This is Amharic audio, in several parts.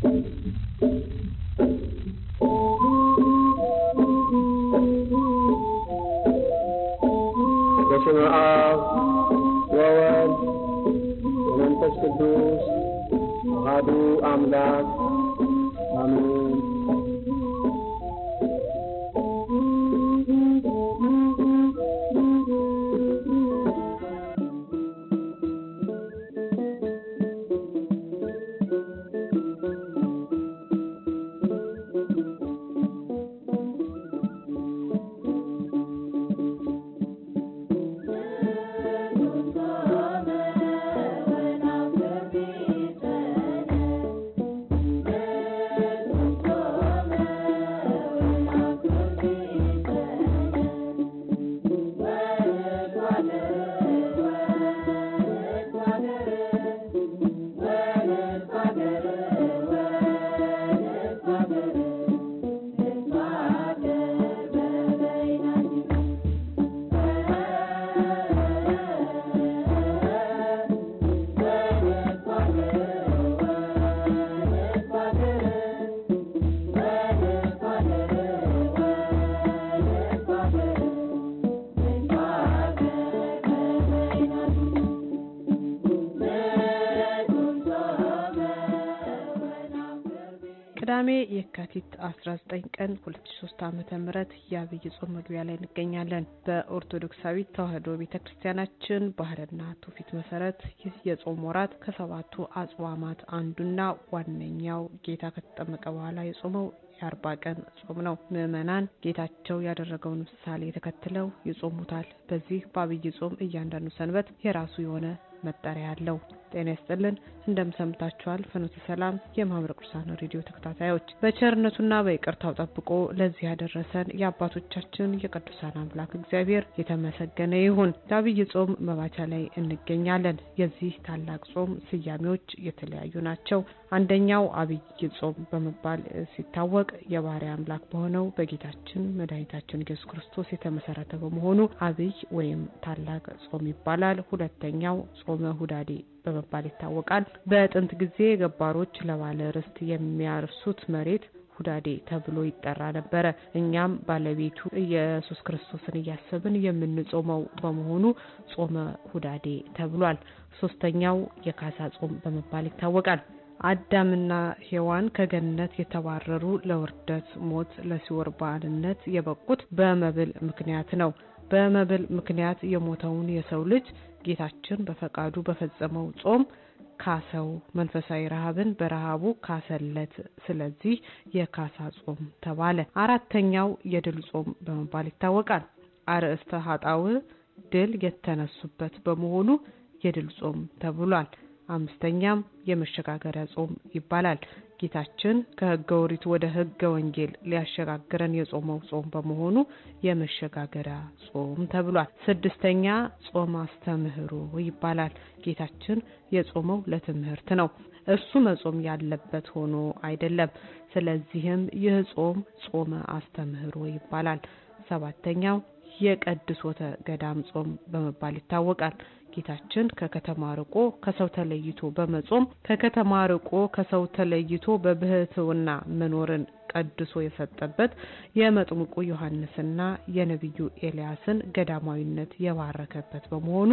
በስመ አብ ወወልድ ወመንፈስ ቅዱስ አሐዱ አምላክ አሜን። ቅዳሜ የካቲት 19 ቀን 2003 ዓመተ ምህረት የአብይ ጾም መግቢያ ላይ እንገኛለን። በኦርቶዶክሳዊት ተዋሕዶ ቤተክርስቲያናችን ባህልና ትውፊት መሰረት ይህ የጾም ወራት ከሰባቱ አጽዋማት አንዱና ዋነኛው ጌታ ከተጠመቀ በኋላ የጾመው የአርባ ቀን ጾም ነው። ምዕመናን ጌታቸው ያደረገውን ምሳሌ ተከትለው ይጾሙታል። በዚህ በአብይ ጾም እያንዳንዱ ሰንበት የራሱ የሆነ መጠሪያ አለው። ጤና ይስጥልን እንደምሰምታችኋል። ፍኖተ ሰላም የማህበረ ቅዱሳን ሬዲዮ ተከታታዮች በቸርነቱና በይቅርታው ጠብቆ ለዚህ ያደረሰን የአባቶቻችን የቅዱሳን አምላክ እግዚአብሔር የተመሰገነ ይሁን። ለአብይ ጾም መባቻ ላይ እንገኛለን። የዚህ ታላቅ ጾም ስያሜዎች የተለያዩ ናቸው። አንደኛው አብይ ጾም በመባል ሲታወቅ የባህሪ አምላክ በሆነው በጌታችን መድኃኒታችን ኢየሱስ ክርስቶስ የተመሰረተ በመሆኑ አብይ ወይም ታላቅ ጾም ይባላል። ሁለተኛው ጾመ ሁዳዴ በመባል ይታወቃል። በጥንት ጊዜ ገባሮች ለባለ ርስት የሚያርሱት መሬት ሁዳዴ ተብሎ ይጠራ ነበረ። እኛም ባለቤቱ ኢየሱስ ክርስቶስን እያሰብን የምንጾመው በመሆኑ ጾመ ሁዳዴ ተብሏል። ሶስተኛው የካሳ ጾም በመባል ይታወቃል። አዳምና ሔዋን ከገነት የተባረሩ ለውርደት ሞት፣ ለሲኦል ባርነት የበቁት በመብል ምክንያት ነው። በመብል ምክንያት የሞተውን የሰው ልጅ ጌታችን በፈቃዱ በፈጸመው ጾም ካሰው፣ መንፈሳዊ ረሃብን በረሃቡ ካሰለት። ስለዚህ የካሳ ጾም ተባለ። አራተኛው የድል ጾም በመባል ይታወቃል። አርእስተ ኃጣውእ ድል የተነሱበት በመሆኑ የድል ጾም ተብሏል። አምስተኛም የመሸጋገሪያ ጾም ይባላል። ጌታችን ከሕገ ኦሪት ወደ ሕገ ወንጌል ሊያሸጋግረን የጾመው ጾም በመሆኑ የመሸጋገሪያ ጾም ተብሏል። ስድስተኛ ጾም አስተምህሮ ይባላል። ጌታችን የጾመው ለትምህርት ነው። እርሱ መጾም ያለበት ሆኖ አይደለም። ስለዚህም ይህ ጾም ጾመ አስተምህሮ ይባላል። ሰባተኛው የቀድሶተ ገዳም ጾም በመባል ይታወቃል። ጌታችን ከከተማ ርቆ ከሰው ተለይቶ በመጾም ከከተማ ርቆ ከሰው ተለይቶ በብህትውና መኖርን ቀድሶ የሰጠበት የመጥምቁ ዮሐንስና የነቢዩ ኤልያስን ገዳማዊነት የባረከበት በመሆኑ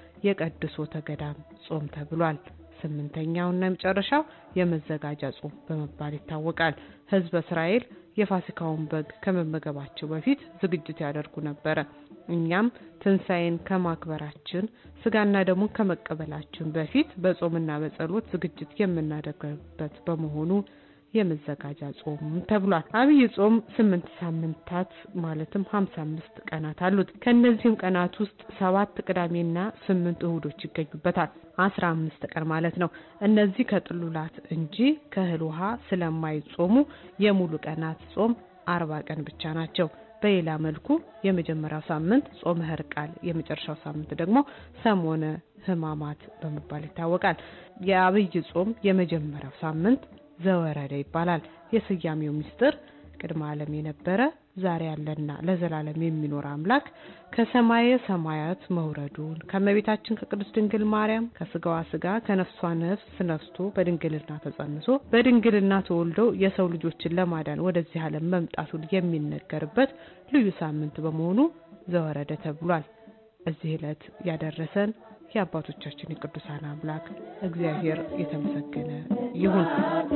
የቀድሶተ ገዳም ጾም ተብሏል። ስምንተኛውና የመጨረሻው የመዘጋጃ ጾም በመባል ይታወቃል። ሕዝበ እስራኤል የፋሲካውን በግ ከመመገባቸው በፊት ዝግጅት ያደርጉ ነበረ። እኛም ትንሣኤን ከማክበራችን ስጋና ደሙን ከመቀበላችን በፊት በጾምና በጸሎት ዝግጅት የምናደርግበት በመሆኑ የመዘጋጃ ጾም ተብሏል። አብይ ጾም ስምንት ሳምንታት ማለትም ሀምሳ አምስት ቀናት አሉት። ከእነዚህም ቀናት ውስጥ ሰባት ቅዳሜና ስምንት እሁዶች ይገኙበታል። አስራ አምስት ቀን ማለት ነው። እነዚህ ከጥሉላት እንጂ ከእህል ውሃ ስለማይጾሙ የሙሉ ቀናት ጾም አርባ ቀን ብቻ ናቸው። በሌላ መልኩ የመጀመሪያው ሳምንት ጾመ ሕርቃል፣ የመጨረሻው ሳምንት ደግሞ ሰሞነ ሕማማት በመባል ይታወቃል። የአብይ ጾም የመጀመሪያው ሳምንት ዘወረደ ይባላል። የስያሜው ምስጢር ቅድመ ዓለም የነበረ ዛሬ ያለና ለዘላለም የሚኖር አምላክ ከሰማየ ሰማያት መውረዱን ከእመቤታችን ከቅድስት ድንግል ማርያም ከስጋዋ ስጋ ከነፍሷ ነፍስ ነስቶ በድንግልና ተጸንሶ በድንግልና ተወልዶ የሰው ልጆችን ለማዳን ወደዚህ ዓለም መምጣቱን የሚነገርበት ልዩ ሳምንት በመሆኑ ዘወረደ ተብሏል። እዚህ ዕለት ያደረሰን የአባቶቻችን የቅዱሳን አምላክ እግዚአብሔር የተመሰገነ ይሁን።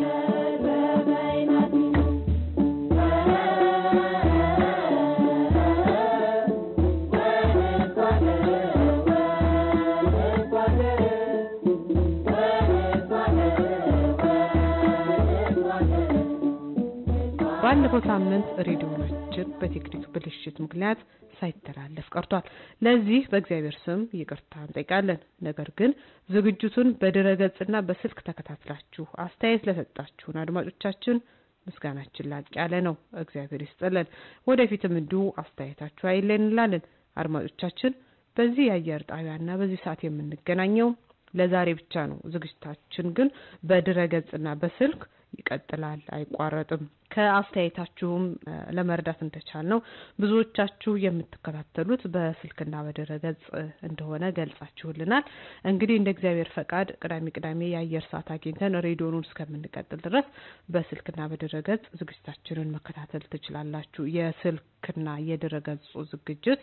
ባለፈው ሳምንት ሬዲዮናችን በቴክኒክ ብልሽት ምክንያት ሳይተላለፍ ቀርቷል። ለዚህ በእግዚአብሔር ስም ይቅርታ እንጠይቃለን። ነገር ግን ዝግጅቱን በድረገጽና በስልክ ተከታትላችሁ አስተያየት ለሰጣችሁን አድማጮቻችን ምስጋናችን ላቅ ያለ ነው። እግዚአብሔር ይስጥልን። ወደፊትም እንዲሁ አስተያየታችሁ አይለን እንላለን። አድማጮቻችን በዚህ የአየር ጣቢያና በዚህ ሰዓት የምንገናኘው ለዛሬ ብቻ ነው። ዝግጅታችን ግን በድረገጽና በስልክ ይቀጥላል፣ አይቋረጥም። ከአስተያየታችሁም ለመረዳት እንደቻል ነው ብዙዎቻችሁ የምትከታተሉት በስልክና በድረገጽ እንደሆነ ገልጻችሁልናል። እንግዲህ እንደ እግዚአብሔር ፈቃድ ቅዳሜ ቅዳሜ የአየር ሰዓት አግኝተን ሬዲዮኑን እስከምንቀጥል ድረስ በስልክና በድረገጽ ዝግጅታችንን መከታተል ትችላላችሁ። የስልክና የድረገጹ ዝግጅት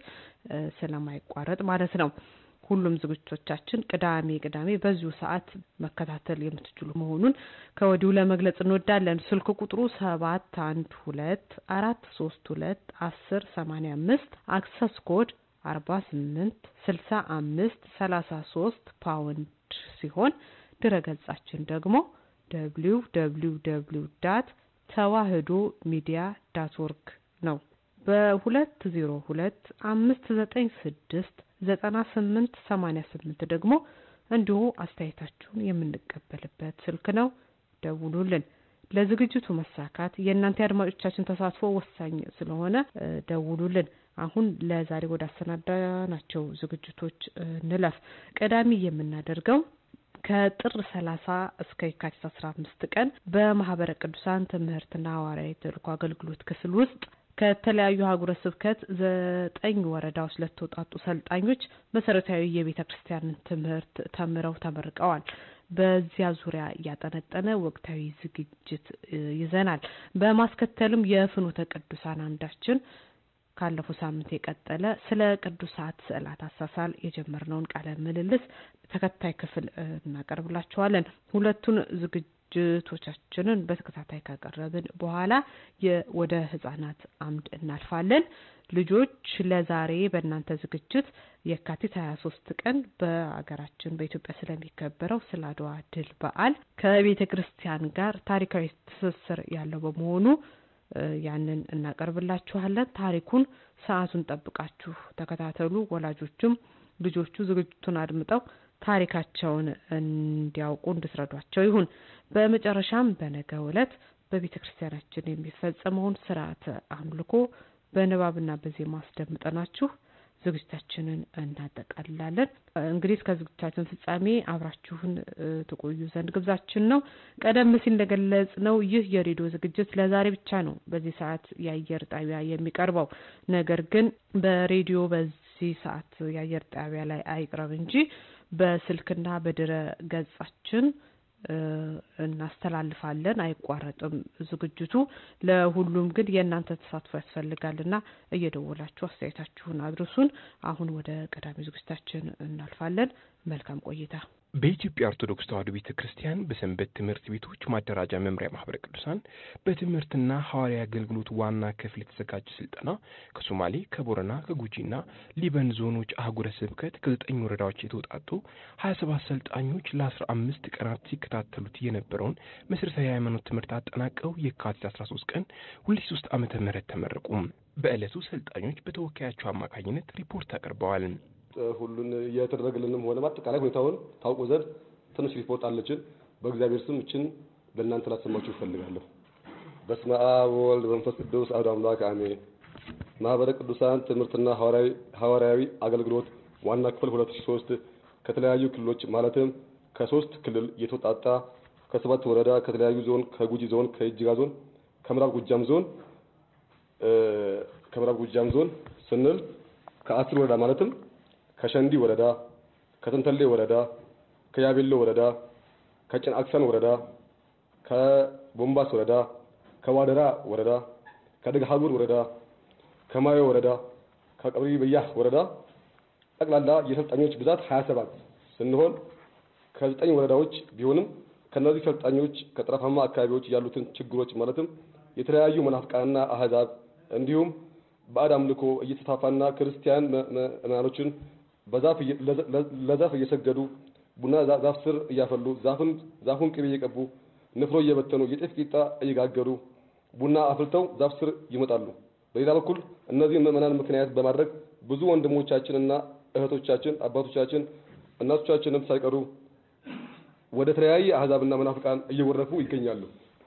ስለማይቋረጥ ማለት ነው። ሁሉም ዝግጅቶቻችን ቅዳሜ ቅዳሜ በዚሁ ሰዓት መከታተል የምትችሉ መሆኑን ከወዲሁ ለመግለጽ እንወዳለን። ስልክ ቁጥሩ ሰባት አንድ ሁለት አራት ሶስት ሁለት አስር ሰማኒያ አምስት አክሰስ ኮድ አርባ ስምንት ስልሳ አምስት ሰላሳ ሶስት ፓውንድ ሲሆን ድረገጻችን ደግሞ ደብሊው ደብሊው ደብሊው ዳት ተዋህዶ ሚዲያ ዳት ኦርግ ነው። በሁለት ዜሮ ሁለት አምስት ዘጠኝ ስድስት ዘጠና ስምንት ሰማኒያ ስምንት ደግሞ እንዲሁ አስተያየታችሁን የምንቀበልበት ስልክ ነው። ደውሉልን። ለዝግጅቱ መሳካት የእናንተ የአድማጮቻችን ተሳትፎ ወሳኝ ስለሆነ ደውሉልን። አሁን ለዛሬ ወደ አሰናዳናቸው ዝግጅቶች እንለፍ። ቀዳሚ የምናደርገው ከጥር ሰላሳ እስከ የካቲት አስራ አምስት ቀን በማህበረ ቅዱሳን ትምህርትና ሐዋርያዊ ተልእኮ አገልግሎት ክፍል ውስጥ ከተለያዩ ሀገረ ስብከት ዘጠኝ ወረዳዎች ለተውጣጡ ሰልጣኞች መሰረታዊ የቤተ ክርስቲያንን ትምህርት ተምረው ተመርቀዋል። በዚያ ዙሪያ እያጠነጠነ ወቅታዊ ዝግጅት ይዘናል። በማስከተልም የፍኖተ ቅዱሳን አምዳችን ካለፈው ሳምንት የቀጠለ ስለ ቅዱሳት ስዕላት አሳሳል የጀመርነውን ቃለ ምልልስ ተከታይ ክፍል እናቀርብላችኋለን። ሁለቱን ዝግጅቶቻችንን በተከታታይ ካቀረብን በኋላ ወደ ህጻናት አምድ እናልፋለን። ልጆች ለዛሬ በእናንተ ዝግጅት የካቲት ሀያ ሶስት ቀን በሀገራችን በኢትዮጵያ ስለሚከበረው ስለ አድዋ ድል በዓል ከቤተ ክርስቲያን ጋር ታሪካዊ ትስስር ያለው በመሆኑ ያንን እናቀርብላችኋለን። ታሪኩን ሰዓቱን ጠብቃችሁ ተከታተሉ። ወላጆቹም ልጆቹ ዝግጅቱን አድምጠው ታሪካቸውን እንዲያውቁ እንድትረዷቸው ይሁን። በመጨረሻም በነገው ዕለት በቤተ ክርስቲያናችን የሚፈጸመውን ስርዓተ አምልኮ በንባብና በዜማ አስደምጠናችሁ ዝግጅታችንን እናጠቃልላለን። እንግዲህ እስከ ዝግጅታችን ፍጻሜ አብራችሁን ትቆዩ ዘንድ ግብዛችን ነው። ቀደም ሲል እንደገለጽ ነው ይህ የሬዲዮ ዝግጅት ለዛሬ ብቻ ነው በዚህ ሰዓት የአየር ጣቢያ የሚቀርበው። ነገር ግን በሬዲዮ በዚህ ሰዓት የአየር ጣቢያ ላይ አይቅረብ እንጂ በስልክና በድረ ገጻችን እናስተላልፋለን። አይቋረጥም ዝግጅቱ። ለሁሉም ግን የእናንተ ተሳትፎ ያስፈልጋልና እየደወላችሁ አስተያየታችሁን አድርሱን። አሁን ወደ ቀዳሚ ዝግጅታችን እናልፋለን። መልካም ቆይታ። በኢትዮጵያ ኦርቶዶክስ ተዋሕዶ ቤተ ክርስቲያን በሰንበት ትምህርት ቤቶች ማደራጃ መምሪያ ማህበረ ቅዱሳን በትምህርትና ሐዋርያዊ አገልግሎት ዋና ክፍል የተዘጋጀ ስልጠና ከሶማሌ፣ ከቦረና፣ ከጉጂና ሊበን ዞኖች አህጉረ ስብከት ከዘጠኝ ወረዳዎች የተውጣጡ ሀያ ሰባት ሰልጣኞች ለአስራ አምስት ቀናት ሲከታተሉት የነበረውን መሠረታዊ የሃይማኖት ትምህርት አጠናቀው የካቲት አስራ ሶስት ቀን ሁለት ሶስት ዓመተ ምህረት ተመረቁ። በዕለቱ ሰልጣኞች በተወካያቸው አማካኝነት ሪፖርት አቅርበዋል። ሁሉን እየተደረገልንም ሆነ አጠቃላይ ሁኔታውን ታውቁ ዘንድ ትንሽ ሪፖርት አለችን። በእግዚአብሔር ስም እችን ለእናንተ ላሰማችሁ ይፈልጋለሁ። በስመ አብ ወወልድ በመንፈስ ቅዱስ አሐዱ አምላክ አሜን። ማህበረ ቅዱሳን ትምህርትና ሐዋርያዊ አገልግሎት ዋና ክፍል 2003 ከተለያዩ ክልሎች ማለትም ከሶስት ክልል የተውጣጣ ከሰባት ወረዳ ከተለያዩ ዞን ከጉጂ ዞን፣ ከእጅጋ ዞን፣ ከምዕራብ ጎጃም ዞን ከምዕራብ ጎጃም ዞን ስንል ከአስር ወረዳ ማለትም ከሸንዲ ወረዳ፣ ከተንተሌ ወረዳ፣ ከያቤሎ ወረዳ፣ ከጭንአክሰን ወረዳ፣ ከቦምባስ ወረዳ፣ ከዋደራ ወረዳ፣ ከደገሃቡር ወረዳ፣ ከማዮ ወረዳ፣ ከቀብሪ በያህ ወረዳ ጠቅላላ የሰልጣኞች ብዛት 27 ስንሆን ከዘጠኝ ወረዳዎች ቢሆንም ከነዚህ ሰልጣኞች ከጠረፋማ አካባቢዎች ያሉትን ችግሮች ማለትም የተለያዩ መናፍቃንና አህዛብ እንዲሁም ባዕድ አምልኮ እየተስፋፋና ክርስቲያን ምዕመናኖችን በዛፍ ለዛፍ እየሰገዱ ቡና ዛፍ ስር እያፈሉ ዛፍን ዛፉን ቅቤ እየቀቡ ንፍሮ እየበተኑ የጤፍ ቂጣ እየጋገሩ ቡና አፍልተው ዛፍ ስር ይመጣሉ። በሌላ በኩል እነዚህ ምዕመናን ምክንያት በማድረግ ብዙ ወንድሞቻችንና እህቶቻችን አባቶቻችን እናቶቻችንም ሳይቀሩ ወደ ተለያየ አህዛብና መናፍቃን እየወረፉ ይገኛሉ።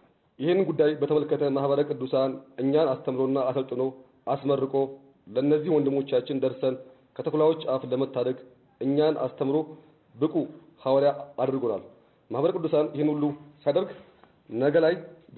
ይህን ጉዳይ በተመለከተ ማህበረ ቅዱሳን እኛን አስተምሮና አሰልጥኖ አስመርቆ ለእነዚህ ወንድሞቻችን ደርሰን ከተኩላዎች አፍ ለመታደግ እኛን አስተምሮ ብቁ ሐዋርያ አድርጎናል። ማህበረ ቅዱሳን ይህን ሁሉ ሲያደርግ ነገ ላይ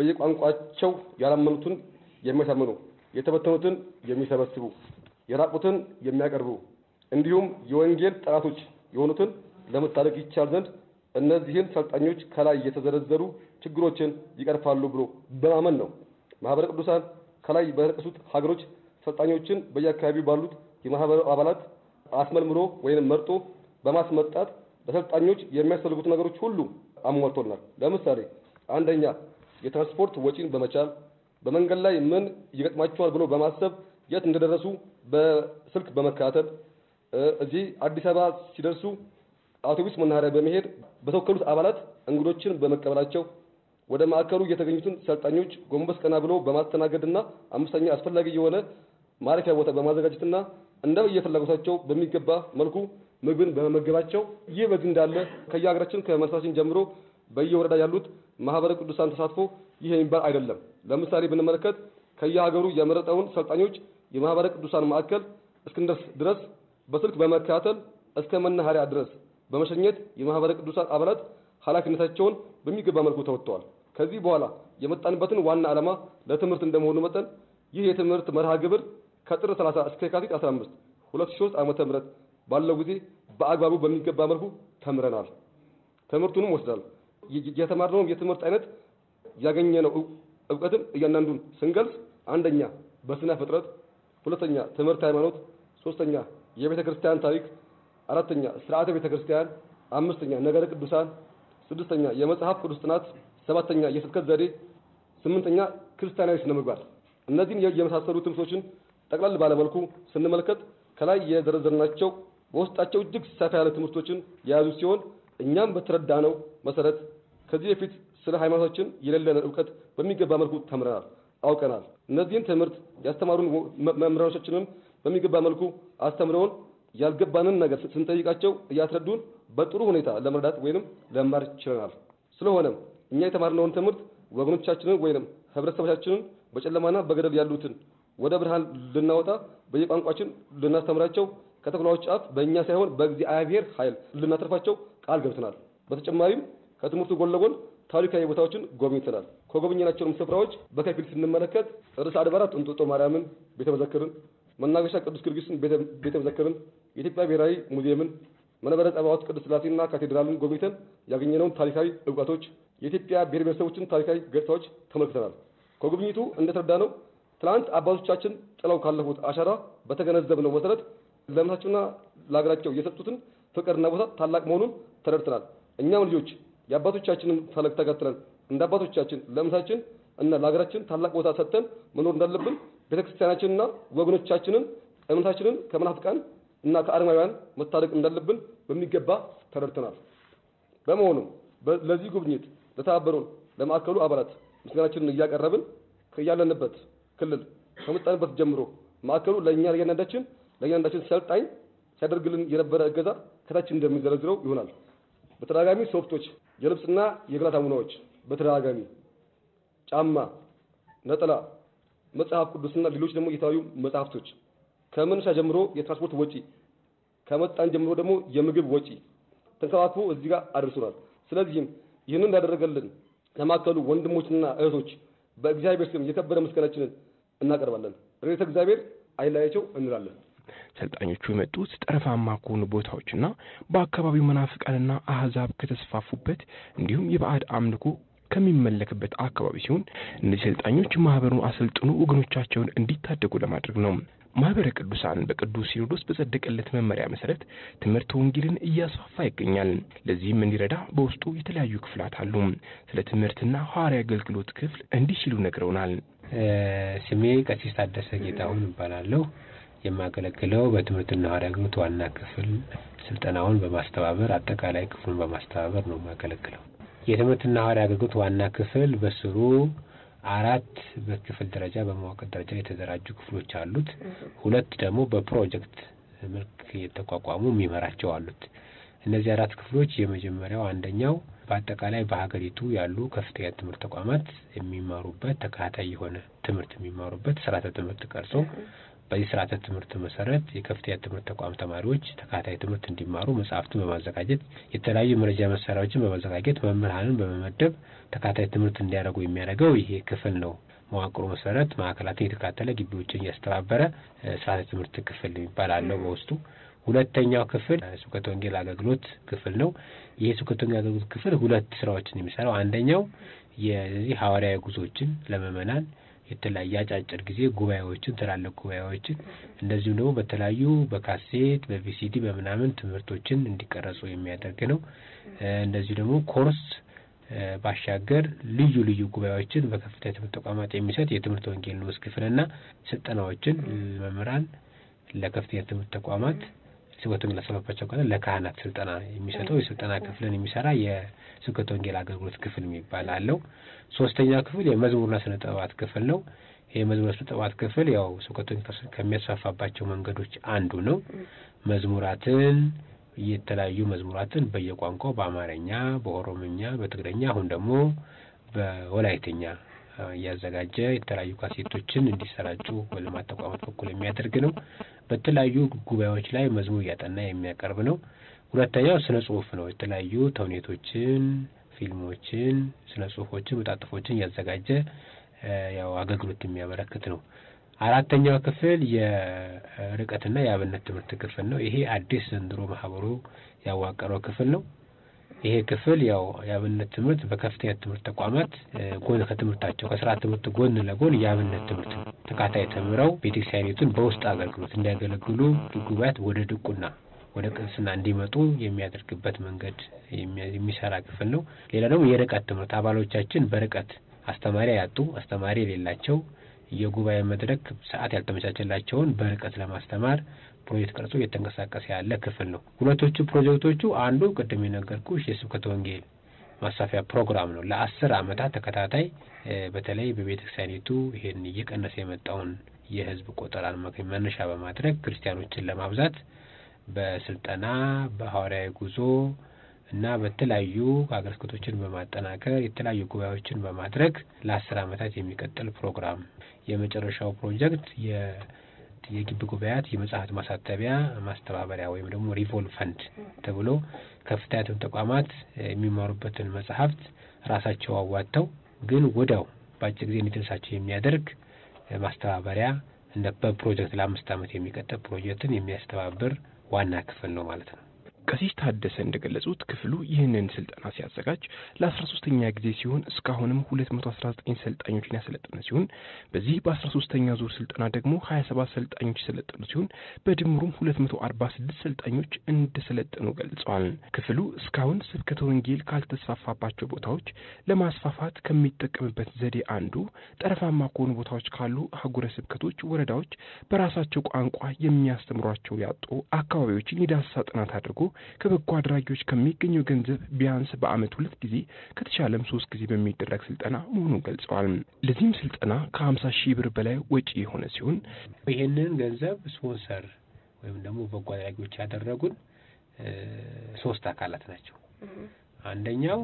በየቋንቋቸው ያላመኑትን የሚያሳምኑ፣ የተበተኑትን የሚሰበስቡ፣ የራቁትን የሚያቀርቡ እንዲሁም የወንጌል ጠላቶች የሆኑትን ለመታደግ ይቻል ዘንድ እነዚህን ሰልጣኞች ከላይ የተዘረዘሩ ችግሮችን ይቀርፋሉ ብሎ በማመን ነው። ማህበረ ቅዱሳን ከላይ በተጠቀሱት ሀገሮች ሰልጣኞችን በየአካባቢው ባሉት የማህበሩ አባላት አስመልምሎ ወይም መርጦ በማስመጣት ለሰልጣኞች የሚያስፈልጉት ነገሮች ሁሉ አሟልቶናል። ለምሳሌ አንደኛ የትራንስፖርት ወጪን በመቻል በመንገድ ላይ ምን ይገጥማቸዋል ብሎ በማሰብ የት እንደደረሱ በስልክ በመከታተል እዚህ አዲስ አበባ ሲደርሱ አውቶቡስ መናኸሪያ በመሄድ በተወከሉት አባላት እንግዶችን በመቀበላቸው ወደ ማዕከሉ የተገኙትን ሰልጣኞች ጎንበስ ቀና ብሎ በማስተናገድና አምስተኛ አስፈላጊ የሆነ ማረፊያ ቦታ በማዘጋጀትና እንደ የፍላጎታቸው በሚገባ መልኩ ምግብን በመመገባቸው ይህ በዚህ እንዳለ ከየሀገራችን ከመንሳችን ጀምሮ በየወረዳ ያሉት ማህበረ ቅዱሳን ተሳትፎ ይህ የሚባል አይደለም። ለምሳሌ ብንመለከት ከየሀገሩ የመረጠውን ሰልጣኞች የማህበረ ቅዱሳን ማዕከል እስክንደርስ ድረስ በስልክ በመከታተል እስከ መናኸሪያ ድረስ በመሸኘት የማህበረ ቅዱሳን አባላት ኃላፊነታቸውን በሚገባ መልኩ ተወጥተዋል። ከዚህ በኋላ የመጣንበትን ዋና ዓላማ ለትምህርት እንደመሆኑ መጠን ይህ የትምህርት መርሃ ግብር ከጥር 30 እስከ የካቲት 15 2003 ዓመተ ምህረት ባለው ጊዜ በአግባቡ በሚገባ መልኩ ተምረናል። ትምህርቱንም ወስዳል። የተማርነው የትምህርት አይነት ያገኘነው እውቀትም እያንዳንዱን ስንገልጽ አንደኛ በስነ ፍጥረት፣ ሁለተኛ ትምህርት ሃይማኖት፣ ሶስተኛ የቤተ ክርስቲያን ታሪክ፣ አራተኛ ስርዓተ ቤተ ክርስቲያን፣ አምስተኛ ነገረ ቅዱሳን፣ ስድስተኛ የመጽሐፍ ቅዱስ ጥናት፣ ሰባተኛ የስብከት ዘዴ፣ ስምንተኛ ክርስቲያናዊ ስነ ምግባር። እነዚህን የመሳሰሉ ትምህርቶችን ጠቅላላ ባለመልኩ ስንመለከት ከላይ የዘረዘርናቸው በውስጣቸው እጅግ ሰፋ ያለ ትምህርቶችን የያዙ ሲሆን እኛም በተረዳነው መሰረት ከዚህ በፊት ስለ ሃይማኖታችን የሌለንን እውቀት በሚገባ መልኩ ተምረናል፣ አውቀናል። እነዚህን ትምህርት ያስተማሩን መምህራኖቻችንም በሚገባ መልኩ አስተምረውን ያልገባንን ነገር ስንጠይቃቸው እያስረዱን በጥሩ ሁኔታ ለመረዳት ወይንም ለመማር ችለናል። ስለሆነም እኛ የተማርነውን ትምህርት ወገኖቻችንን ወይንም ህብረተሰቦቻችንን በጨለማና በገደል ያሉትን ወደ ብርሃን ልናወጣ በየቋንቋችን ልናስተምራቸው ከተኩላዎች አፍ በእኛ ሳይሆን በእግዚአብሔር ኃይል ልናተርፋቸው ቃል ገብተናል። በተጨማሪም ከትምህርቱ ጎን ለጎን ታሪካዊ ቦታዎችን ጎብኝተናል። ከጎበኘናቸውም ስፍራዎች በከፊል ስንመለከት ርዕሰ አድባራት እንጦጦ ማርያምን ቤተ መዘክርን፣ መናገሻ ቅዱስ ጊዮርጊስን ቤተ መዘክርን፣ የኢትዮጵያ ብሔራዊ ሙዚየምን፣ መንበረ ጸባዖት ቅዱስ ሥላሴና ካቴድራልን ጎብኝተን ያገኘነውን ታሪካዊ እውቀቶች፣ የኢትዮጵያ ብሔር ብሔረሰቦችን ታሪካዊ ገጽታዎች ተመልክተናል። ከጉብኝቱ እንደተረዳነው ትናንት አባቶቻችን ጥለው ካለፉት አሻራ በተገነዘብነው መሰረት ለእምነታቸውና ለሀገራቸው የሰጡትን ፍቅርና ቦታ ታላቅ መሆኑን ተረድተናል። እኛም ልጆች የአባቶቻችንን ፈለግ ተከትለን እንደ አባቶቻችን ለእምነታችን እና ለሀገራችን ታላቅ ቦታ ሰጥተን መኖር እንዳለብን ቤተክርስቲያናችንና ወገኖቻችንን እምነታችንን ከመናፍቃን እና ከአረማውያን መታደግ እንዳለብን በሚገባ ተረድተናል። በመሆኑም ለዚህ ጉብኝት ለተባበሩን ለማዕከሉ አባላት ምስጋናችንን እያቀረብን ከያለንበት ክልል ከመጣንበት ጀምሮ ማዕከሉ ለእኛ ለእያንዳንዳችን ለእያንዳንዳችን ሰልጣኝ ሲያደርግልን የነበረ እገዛ ከታች እንደሚዘረዝረው ይሆናል። በተደጋጋሚ ሶፍቶች፣ የልብስና የገላ ሳሙናዎች፣ በተደጋጋሚ ጫማ፣ ነጠላ፣ መጽሐፍ ቅዱስና ሌሎች ደግሞ የተለያዩ መጽሐፍቶች ከመነሻ ጀምሮ የትራንስፖርት ወጪ ከመጣን ጀምሮ ደግሞ የምግብ ወጪ ተንከባክቦ እዚህ ጋር አድርሶናል። ስለዚህም ይህንን እንዳደረገልን ለማዕከሉ ወንድሞችና እህቶች በእግዚአብሔር ስም የከበረ ምስጋናችንን እናቀርባለን። ረድኤተ እግዚአብሔር አይለያቸው እንላለን። ሰልጣኞቹ የመጡት ጠረፋማ ከሆኑ ቦታዎችና በአካባቢው መናፍቃንና አህዛብ ከተስፋፉበት እንዲሁም የባዕድ አምልኮ ከሚመለክበት አካባቢ ሲሆን እነዚህ ሰልጣኞች ማህበሩን አሰልጥኖ ወገኖቻቸውን እንዲታደጉ ለማድረግ ነው። ማህበረ ቅዱሳን በቅዱስ ሲኖዶስ በጸደቀለት መመሪያ መሰረት ትምህርት ወንጌልን እያስፋፋ ይገኛል። ለዚህም እንዲረዳ በውስጡ የተለያዩ ክፍላት አሉ። ስለ ትምህርትና ሐዋርያዊ አገልግሎት ክፍል እንዲህ ሲሉ ነግረውናል። ስሜ ቀሲስ ታደሰ ጌታሁን እባላለሁ። የማገለግለው በትምህርትና ሐዋርያዊ አገልግሎት ዋና ክፍል ስልጠናውን በማስተባበር አጠቃላይ ክፍሉን በማስተባበር ነው የማገለግለው። የትምህርትና ሐዋርያዊ አገልግሎት ዋና ክፍል በስሩ አራት በክፍል ደረጃ በመዋቅር ደረጃ የተደራጁ ክፍሎች አሉት። ሁለት ደግሞ በፕሮጀክት መልክ የተቋቋሙ የሚመራቸው አሉት። እነዚህ አራት ክፍሎች የመጀመሪያው አንደኛው በአጠቃላይ በሀገሪቱ ያሉ ከፍተኛ ትምህርት ተቋማት የሚማሩበት ተከታታይ የሆነ ትምህርት የሚማሩበት ስርዓተ ትምህርት ቀርጾ በዚህ ስርዓተ ትምህርት መሰረት የከፍተኛ ትምህርት ተቋም ተማሪዎች ተከታታይ ትምህርት እንዲማሩ መጽሐፍትን በማዘጋጀት የተለያዩ መረጃ መሳሪያዎችን በማዘጋጀት መምህራንን በመመደብ ተከታታይ ትምህርት እንዲያደርጉ የሚያደርገው ይሄ ክፍል ነው። መዋቅሩ መሰረት ማዕከላትን የተካተለ ግቢዎችን እያስተባበረ ስርዓተ ትምህርት ክፍል ይባላለው በውስጡ። ሁለተኛው ክፍል ስብከተ ወንጌል አገልግሎት ክፍል ነው። ይህ ስብከተ ወንጌል አገልግሎት ክፍል ሁለት ስራዎችን የሚሰራው አንደኛው የዚህ ሐዋርያዊ ጉዞዎችን ለምእመናን የተለያየ አጫጭር ጊዜ ጉባኤዎችን ትላልቅ ጉባኤዎችን እንደዚሁም ደግሞ በተለያዩ በካሴት በቪሲዲ በምናምን ትምህርቶችን እንዲቀረጹ የሚያደርግ ነው። እንደዚሁ ደግሞ ኮርስ ባሻገር ልዩ ልዩ ጉባኤዎችን በከፍተኛ ትምህርት ተቋማት የሚሰጥ የትምህርት ወንጌል ንዑስ ክፍልና ስልጠናዎችን መምህራን ለከፍተኛ ትምህርት ተቋማት ስብከተ ወንጌል ላሰፋባቸው ካለ ለካህናት ስልጠና የሚሰጠው የስልጠና ክፍልን የሚሰራ የስብከተ ወንጌል አገልግሎት ክፍል የሚባል አለው። ሶስተኛ ክፍል የመዝሙርና ስነ ጥበባት ክፍል ነው። ይህ የመዝሙርና ስነ ጥበባት ክፍል ያው ስብከተ ወንጌል ከሚያስፋፋባቸው መንገዶች አንዱ ነው። መዝሙራትን የተለያዩ መዝሙራትን በየቋንቋው በአማርኛ፣ በኦሮምኛ፣ በትግረኛ አሁን ደግሞ በወላይትኛ እያዘጋጀ የተለያዩ ካሴቶችን እንዲሰራጩ በልማት ተቋማት በኩል የሚያደርግ ነው። በተለያዩ ጉባኤዎች ላይ መዝሙር እያጠና የሚያቀርብ ነው። ሁለተኛው ስነ ጽሁፍ ነው። የተለያዩ ተውኔቶችን፣ ፊልሞችን፣ ስነ ጽሁፎችን፣ መጣጥፎችን እያዘጋጀ ያው አገልግሎት የሚያበረክት ነው። አራተኛው ክፍል የርቀትና የአብነት ትምህርት ክፍል ነው። ይሄ አዲስ ዘንድሮ ማህበሩ ያዋቀረው ክፍል ነው። ይሄ ክፍል ያው የአብነት ትምህርት በከፍተኛ ትምህርት ተቋማት ጎን ከትምህርታቸው ከስርዓት ትምህርት ጎን ለጎን የአብነት ትምህርት ተካታይ ተምረው ቤተክርስቲያኒቱን በውስጥ አገልግሎት እንዲያገለግሉ ጉባኤያት ወደ ድቁና ወደ ቅስና እንዲመጡ የሚያደርግበት መንገድ የሚሰራ ክፍል ነው። ሌላ ደግሞ የርቀት ትምህርት አባሎቻችን በርቀት አስተማሪ ያጡ አስተማሪ የሌላቸው የጉባኤ መድረክ ሰዓት ያልተመቻቸላቸውን በርቀት ለማስተማር ፕሮጀክት ቀርጾ እየተንቀሳቀሰ ያለ ክፍል ነው። ሁለቶቹ ፕሮጀክቶቹ አንዱ ቅድም የነገርኩሽ የስብከተ ወንጌል ማስፋፊያ ፕሮግራም ነው። ለአስር ዓመታት ተከታታይ በተለይ በቤተ ክርስቲያኒቱ ይሄን እየቀነሰ የመጣውን የሕዝብ ቆጠራን መነሻ በማድረግ ክርስቲያኖችን ለማብዛት በስልጠና በሐዋርያዊ ጉዞ እና በተለያዩ ሀገረ ስብከቶችን በማጠናከር የተለያዩ ጉባኤዎችን በማድረግ ለአስር ዓመታት የሚቀጥል ፕሮግራም የመጨረሻው ፕሮጀክት የግቢ ጉባኤያት የመጽሐፍት ማሳተቢያ ማስተባበሪያ ወይም ደግሞ ሪቮልቭ ፈንድ ተብሎ ከፍተኛ ትምህርት ተቋማት የሚማሩበትን መጽሐፍት ራሳቸው አዋጥተው ግን ወዲያው በአጭር ጊዜ እንዲደርሳቸው የሚያደርግ ማስተባበሪያ እንደ በፕሮጀክት ለአምስት ዓመት የሚቀጥል ፕሮጀክትን የሚያስተባብር ዋና ክፍል ነው ማለት ነው። ቀሲስ ታደሰ እንደገለጹት ክፍሉ ይህንን ስልጠና ሲያዘጋጅ ለአስራ ሶስተኛ ጊዜ ሲሆን እስካሁንም ሁለት መቶ አስራ ዘጠኝ ሰልጣኞችን ያሰለጠነ ሲሆን በዚህ በአስራ ሶስተኛ ዙር ስልጠና ደግሞ ሀያ ሰባት ሰልጣኞች የሰለጠኑ ሲሆን በድምሩም ሁለት መቶ አርባ ስድስት ሰልጣኞች እንደሰለጠኑ ገልጸዋል። ክፍሉ እስካሁን ስብከተ ወንጌል ካልተስፋፋባቸው ቦታዎች ለማስፋፋት ከሚጠቀምበት ዘዴ አንዱ ጠረፋማ ከሆኑ ቦታዎች ካሉ አህጉረ ስብከቶች፣ ወረዳዎች በራሳቸው ቋንቋ የሚያስተምሯቸው ያጡ አካባቢዎችን የዳሰሳ ጥናት አድርጎ ከበጎ አድራጊዎች ከሚገኘው ገንዘብ ቢያንስ በዓመት ሁለት ጊዜ ከተቻለም ሶስት ጊዜ በሚደረግ ስልጠና መሆኑን ገልጸዋል። ለዚህም ስልጠና ከሀምሳ ሺህ ብር በላይ ወጪ የሆነ ሲሆን ይህንን ገንዘብ ስፖንሰር ወይም ደግሞ በጎ አድራጊዎች ያደረጉን ሶስት አካላት ናቸው። አንደኛው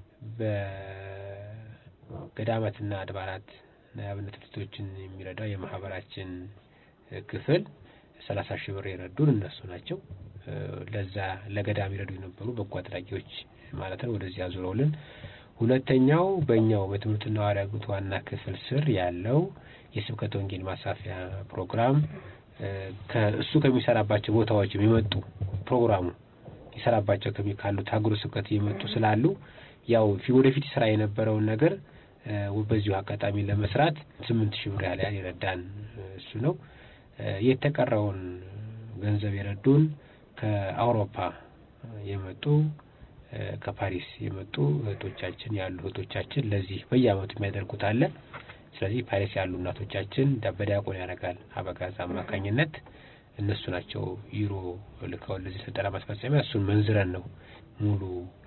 በገዳማትና አድባራት የአብነት ትምህርቶችን የሚረዳው የማህበራችን ክፍል ሰላሳ ሺህ ብር የረዱን እነሱ ናቸው። ለዛ ለገዳም ይረዱ የነበሩ በጎ አድራጊዎች ማለት ነው። ወደዚህ አዙረውልን። ሁለተኛው በእኛው በትምህርትና ሐዋርያዊ አገልግሎት ዋና ክፍል ስር ያለው የስብከተ ወንጌል ማስፋፊያ ፕሮግራም ከእሱ ከሚሰራባቸው ቦታዎች የሚመጡ ፕሮግራሙ ይሰራባቸው ከሚ ካሉት ሀገረ ስብከት እየመጡ ስላሉ ያው ወደፊት ስራ የነበረውን ነገር በዚሁ አጋጣሚ ለመስራት ስምንት ሺህ ብር ያህል የረዳን እሱ ነው። የተቀረውን ገንዘብ የረዱን ከአውሮፓ የመጡ ከፓሪስ የመጡ እህቶቻችን ያሉ እህቶቻችን ለዚህ በየአመቱ የሚያደርጉት አለ። ስለዚህ ፓሪስ ያሉ እናቶቻችን በዲያቆን ያደርጋል አበጋዝ አማካኝነት እነሱ ናቸው ዩሮ ልከው ለዚህ ስልጠና ማስፈጸሚያ እሱን መንዝረን ነው ሙሉ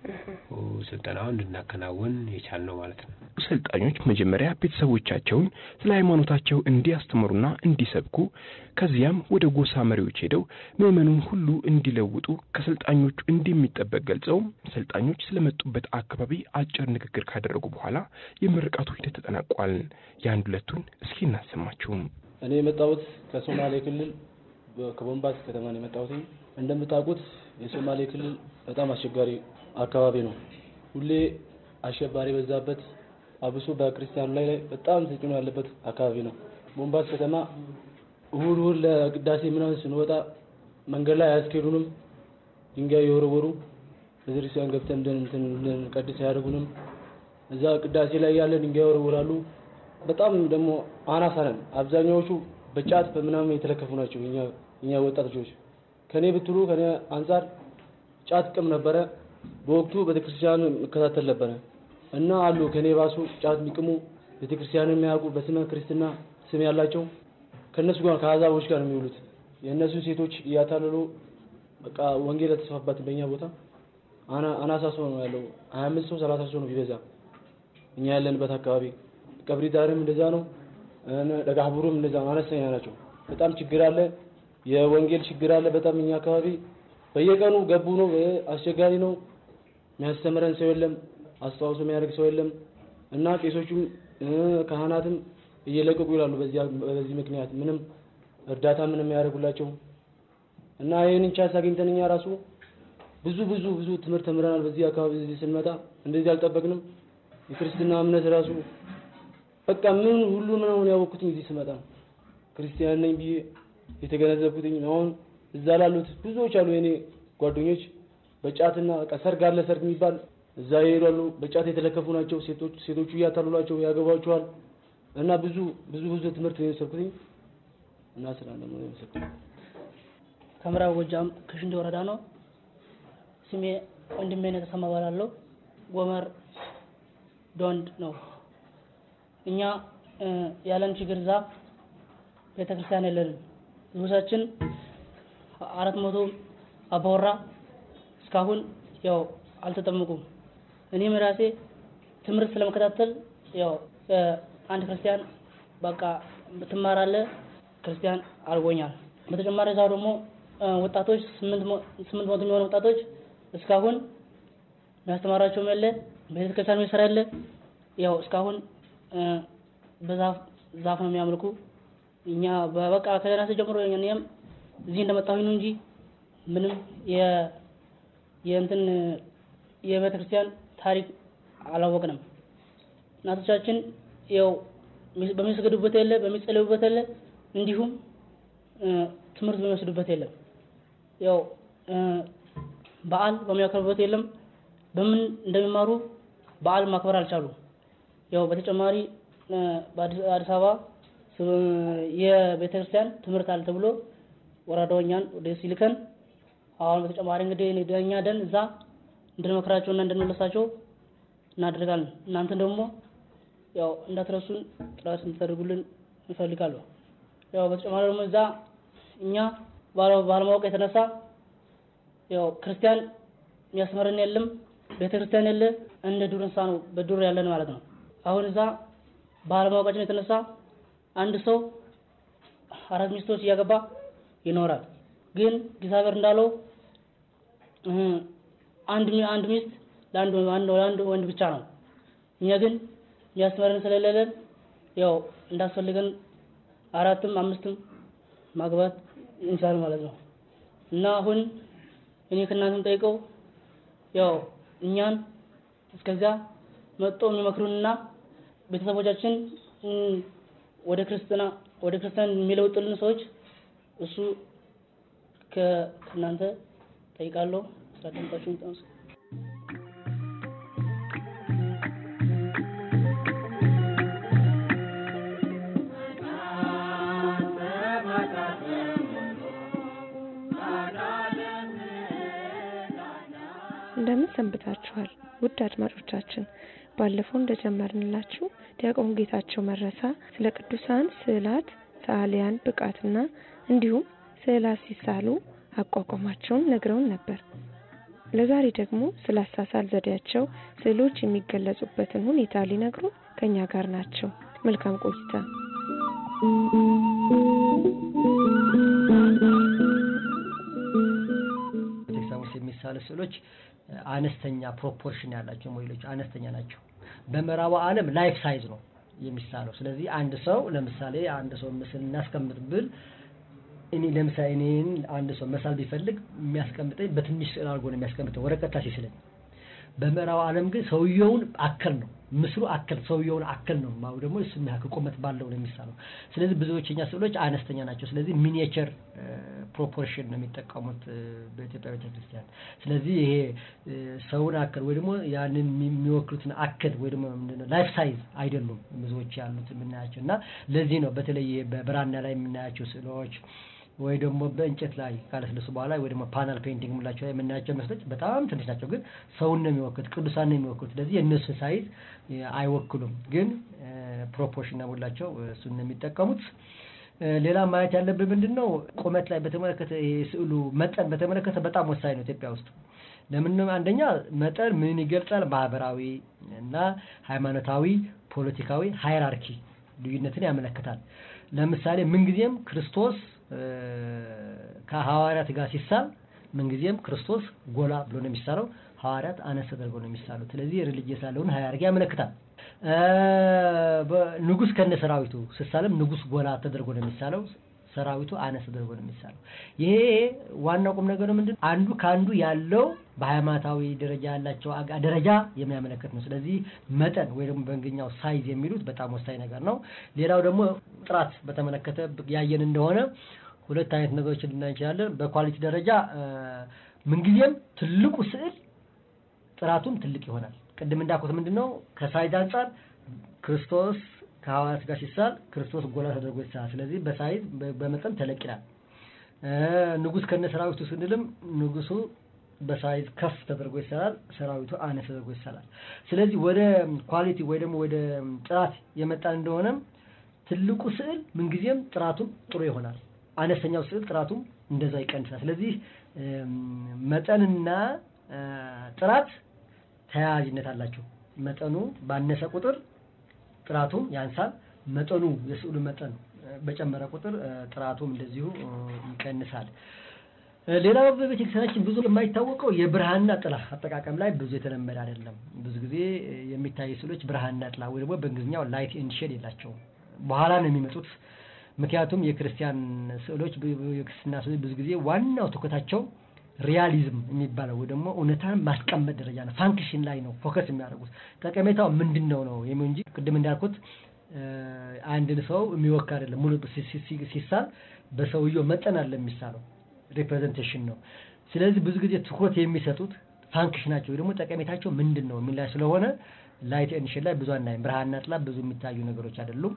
ስልጠናውን እንድናከናውን የቻልነው ማለት ነው። ሰልጣኞች መጀመሪያ ቤተሰቦቻቸውን ስለ ሃይማኖታቸው እንዲያስተምሩና እንዲሰብኩ ከዚያም ወደ ጎሳ መሪዎች ሄደው ምዕመኑን ሁሉ እንዲለውጡ ከሰልጣኞቹ እንደሚጠበቅ ገልጸው ሰልጣኞች ስለመጡበት አካባቢ አጭር ንግግር ካደረጉ በኋላ የምርቃቱ ሂደት ተጠናቋል። የአንድ ሁለቱን እስኪ እናሰማችሁም። እኔ የመጣሁት ከሶማሌ ክልል ከቦምባስ ከተማ ነው የመጣሁት። እንደምታውቁት የሶማሌ ክልል በጣም አስቸጋሪ አካባቢ ነው። ሁሌ አሸባሪ በዛበት አብሶ በክርስቲያኑ ላይ ላይ በጣም ተጽዕኖ ያለበት አካባቢ ነው። ቦምባስ ከተማ እሁድ እሁድ ለቅዳሴ ምናምን ስንወጣ መንገድ ላይ አያስኬዱንም። ድንጋይ የወረወሩ ቤተክርስቲያን ገብተን እንድንቀድስ አያደርጉንም። እዛ ቅዳሴ ላይ ያለ ድንጋይ ይወረውራሉ። በጣም ደግሞ አናሳ ነን። አብዛኛዎቹ በጫት በምናምን የተለከፉ ናቸው። እኛ እኛ ወጣት ልጆች ከኔ ብትሉ ከኔ አንጻር ጫት ቅም ነበረ። በወቅቱ ቤተክርስቲያን መከታተል ነበረ እና አሉ ከኔ ባሱ ጫት የሚቅሙ ቤተክርስቲያንን የሚያውቁ በስመ ክርስትና ስም ያላቸው ከነሱ ጋር ከአዛቦች ጋር የሚውሉት የእነሱ ሴቶች እያታለሉ በቃ ወንጌል የተስፋፋበት በእኛ ቦታ አናሳ ሰው ነው ያለው። ሀያ አምስት ሰው ሰላሳ ሰው ነው ቢበዛ እኛ ያለንበት አካባቢ ቀብሪ ዳርም እንደዛ ነው። ደጋህቡሩም እንደዛ አነስተኛ ናቸው። በጣም ችግር አለ። የወንጌል ችግር አለ በጣም እኛ አካባቢ በየቀኑ ገቡ ነው፣ አስቸጋሪ ነው። የሚያስተምረን ሰው የለም፣ አስተዋውሶ የሚያደርግ ሰው የለም እና ቄሶቹም ካህናትም እየለቀቁ ይላሉ። በዚህ ምክንያት ምንም እርዳታ ምንም የሚያደርጉላቸው እና ይህንን ቻንስ አግኝተን እኛ ራሱ ብዙ ብዙ ብዙ ትምህርት ተምረናል። በዚህ አካባቢ እዚህ ስንመጣ እንደዚህ አልጠበቅንም። የክርስትና እምነት ራሱ በቃ ምን ሁሉ ምን አሁን ያወቅኩትኝ እዚህ ስመጣ ነው። ክርስቲያን ነኝ ብዬ የተገነዘብኩትኝ አሁን እዛ ላሉት ብዙዎች አሉ የኔ ጓደኞች በጫትና በቃ ሰርግ አለ ሰርግ የሚባል እዛ ይሄዳሉ። በጫት የተለከፉ ናቸው። ሴቶች ሴቶቹ እያታሉላቸው ያገባቸዋል። እና ብዙ ብዙ ብዙ ትምህርት ነው የወሰድኩትኝ እና ስራ ደግሞ ነው የወሰድኩት። ከምዕራብ ጎጃም ከሽንዲ ወረዳ ነው። ስሜ ወንድሜ ነው ተሰማ እባላለሁ። ጎመር ዶንድ ነው። እኛ ያለን ችግር እዛ ቤተክርስቲያን የለንም። ንጉሳችን አራት መቶ አባወራ እስካሁን ያው አልተጠመቁም። እኔም ራሴ ትምህርት ስለመከታተል ያው አንድ ክርስቲያን በቃ ትማራለህ ክርስቲያን አድርጎኛል። በተጨማሪ እዛው ደግሞ ወጣቶች ስምንት መቶ የሚሆኑ ወጣቶች እስካሁን የሚያስተማራቸውም የለ ቤተክርስቲያን የሚሰራ የለ ያው እስካሁን በዛፍ ዛፍ ነው የሚያመልኩ። እኛ በቃ ከደህና ጀምሮ እኛም እዚህ እንደመጣሁኝ ነው እንጂ ምንም የ የእንትን የቤተ ክርስቲያን ታሪክ አላወቅንም። እናቶቻችን ያው በሚሰግዱበት የለ በሚጸልዩበት የለ እንዲሁም ትምህርት በሚወስዱበት የለም። ያው በዓል በሚያከብሩበት የለም። በምን እንደሚማሩ በዓል ማክበር አልቻሉም። ያው በተጨማሪ በአዲስ አበባ የቤተክርስቲያን ትምህርት አለ ተብሎ ወረዳውኛን ወደ ሲልከን አሁን በተጨማሪ እንግዲህ እኛ ደን እዛ እንድንመክራቸውና እንድንመለሳቸው እናደርጋለን። እናንተ ደግሞ ያው እንዳትረሱን ጥረት እንድታደርጉልን እንፈልጋለሁ። ያው በተጨማሪ ደግሞ እዛ እኛ ባለማወቅ የተነሳ ያው ክርስቲያን የሚያስተምረን የለም፣ ቤተክርስቲያን የለ፣ እንደ ዱር እንስሳ ነው በዱር ያለን ማለት ነው። አሁን እዛ ባለማወቃችን የተነሳ አንድ ሰው አራት ሚስቶች እያገባ ይኖራል። ግን እግዚአብሔር እንዳለው አንድ አንድ ሚስት ለአንድ ለአንድ ወንድ ብቻ ነው። እኛ ግን የሚያስተምረን ስለሌለን ያው እንዳስፈልገን አራትም አምስትም ማግባት እንችላል ማለት ነው። እና አሁን እኔ ከእናንተም ጠይቀው ያው እኛን እስከዚያ መጥቶ የሚመክሩንና ቤተሰቦቻችን ወደ ክርስትና ወደ ክርስቲያን የሚለውጥልን ሰዎች እሱ ከእናንተ ጠይቃለሁ። ስላዳመጣችሁኝ በጣም እንደምን ሰንብታችኋል ውድ አድማጮቻችን ባለፈው እንደጀመርንላችሁ ዲያቆን ጌታቸው መረሳ ስለ ቅዱሳን ስዕላት ሰዓሊያን ብቃትና እንዲሁም ስዕላት ሲሳሉ አቋቋማቸውን ነግረውን ነበር ለዛሬ ደግሞ ስለ አሳሳል ዘዴያቸው ስዕሎች የሚገለጹበትን ሁኔታ ሊነግሩን ከኛ ጋር ናቸው መልካም ቆይታ ቤተክርስቲያን ውስጥ የሚሳሉ ስዕሎች አነስተኛ ፕሮፖርሽን ያላቸው ሞዴሎች አነስተኛ ናቸው። በምዕራቡ ዓለም ላይፍ ሳይዝ ነው የሚሳለው። ስለዚህ አንድ ሰው ለምሳሌ አንድ ሰው ምስል እናስቀምጥ ብል እኔ ለምሳሌ እኔን አንድ ሰው መሳል ቢፈልግ የሚያስቀምጠኝ በትንሽ ስዕል አድርጎ ነው የሚያስቀምጠው ወረቀት ላይ ሲስለኝ። በምዕራቡ ዓለም ግን ሰውየውን አከል ነው ምስሉ አከል ሰውየውን አከል ነው ማው ደግሞ እሱ የሚያክል ቁመት ባለው ነው የሚሳለው። ስለዚህ ብዙዎች የኛ ስዕሎች አነስተኛ ናቸው። ስለዚህ ሚኒየቸር ፕሮፖርሽን ነው የሚጠቀሙት እ፣ በኢትዮጵያ ቤተክርስቲያን። ስለዚህ ይሄ እ፣ ሰውን አከል ወይ ደግሞ ያንን የሚወክሉትን አከል ወይ ደግሞ ምንድነው ላይፍ ሳይዝ አይደሉም ብዙዎች ያሉት የምናያቸው እና ለዚህ ነው በተለይ በብራና ላይ የምናያቸው ስዕሎች ወይ ደግሞ በእንጨት ላይ ካለስለሱ በኋላ ወይ ደግሞ ፓናል ፔይንቲንግ የምንላቸው ላይ የምናያቸው ምስሎች በጣም ትንሽ ናቸው፣ ግን ሰውን ነው የሚወክሉት፣ ቅዱሳን ነው የሚወክሉት። ስለዚህ የእነሱን ሳይዝ እ፣ አይወክሉም፣ ግን ፕሮፖርሽን ነው የምንላቸው እሱን ነው የሚጠቀሙት። እ፣ ሌላ ማየት ያለብን ምንድን ነው ቁመት ላይ በተመለከተ የስዕሉ መጠን በተመለከተ በጣም ወሳኝ ነው ኢትዮጵያ ውስጥ። ለምን ነው? አንደኛ መጠን ምን ይገልጻል? ማህበራዊ እና ሃይማኖታዊ፣ ፖለቲካዊ ሃይራርኪ ልዩነትን ያመለክታል። ለምሳሌ ምንጊዜም ክርስቶስ እ፣ ከሐዋርያት ጋር ሲሳል ምንጊዜም ክርስቶስ ጎላ ብሎ ነው የሚሳለው፣ ሐዋርያት አነስ ተደርጎ ነው የሚሳሉት። ስለዚህ ሪሊጂየስ ያለውን ሃይራርኪ ያመለክታል። እ፣ በ- ንጉስ ከነ ሰራዊቱ ሲሳልም ንጉስ ጎላ ተደርጎ ነው የሚሳለው፣ ሰራዊቱ አነስ ተደርጎ ነው የሚሳለው። ይሄ ዋናው ቁም ነገር ምንድን ነው? አንዱ ከአንዱ ያለው በሃይማኖታዊ ደረጃ ያላቸው አጋ- ደረጃ የሚያመለክት ነው። ስለዚህ መጠን ወይ ደግሞ በእንግኛው ሳይዝ የሚሉት በጣም ወሳኝ ነገር ነው። ሌላው ደግሞ ጥራት በተመለከተ ያየን እንደሆነ ሁለት አይነት ነገሮችን ልናይ እንችላለን። በኳሊቲ ደረጃ እ፣ ምንጊዜም ትልቁ ስዕል ጥራቱም ትልቅ ይሆናል። ቅድም እንዳልኩት ምንድን ነው ከሳይዝ አንጻር ክርስቶስ ከሐዋርያት ጋር ሲሳል ክርስቶስ ጎላ ተደርጎ ይሳላል። ስለዚህ በሳይዝ በ- በመጠን ተለቅ ይላል። እ፣ ንጉስ ከነ ሰራዊቱ ስንልም ንጉሱ በሳይዝ ከፍ ተደርጎ ይሳላል፣ ሰራዊቱ አነስ ተደርጎ ይሳላል። ስለዚህ ወደ ኳሊቲ ወይ ደግሞ ወደ ጥራት የመጣን እንደሆነም ትልቁ ስዕል ምንጊዜም ጥራቱም ጥሩ ይሆናል። አነስተኛው ስዕል ጥራቱም እንደዛ ይቀንሳል። ስለዚህ እም፣ መጠንና እ፣ ጥራት ተያያዥነት አላቸው። መጠኑ ባነሰ ቁጥር ጥራቱም ያንሳል። መጠኑ የስዕሉ መጠን እ፣ በጨመረ ቁጥር እ፣ ጥራቱም እንደዚሁ እ፣ ይቀንሳል። እ፣ ሌላው በቤተክርስቲያናችን ብዙ የማይታወቀው የብርሃንና ጥላ አጠቃቀም ላይ ብዙ የተለመደ አይደለም። ብዙ ጊዜ እ፣ የሚታዩ ስዕሎች ብርሃንና ጥላ ወይ ደግሞ በእንግሊዝኛው ላይት ኤንድ ሼድ የላቸውም። በኋላ ነው የሚመጡት። ምክንያቱም የክርስቲያን ስዕሎች ብ- ብ- የክርስትና ስዕሎች ብዙ ጊዜ ዋናው ትኩረታቸው ሪያሊዝም የሚባለው ወይ ደግሞ እውነታን ማስቀመጥ ደረጃ ነው። ፋንክሽን ላይ ነው ፎከስ የሚያደርጉት። ጠቀሜታው ምንድን ነው ነው የሚው እንጂ ቅድም እንዳልኩት እ፣ አንድን ሰው የሚወክል አይደለም። ሙሉ ሲ- ሲ- ሲ- ሲሳል በሰውየው መጠን አለ የሚሳለው ሪፕሬዘንቴሽን ነው። ስለዚህ ብዙ ጊዜ ትኩረት የሚሰጡት ፋንክሽናቸው ወይ ደግሞ ጠቀሜታቸው ምንድን ነው የሚል ላይ ስለሆነ ላይት ኤንድ ሼድ ላይ ብዙ አናይም። ብርሃንና ጥላ ብዙ የሚታዩ ነገሮች አይደሉም።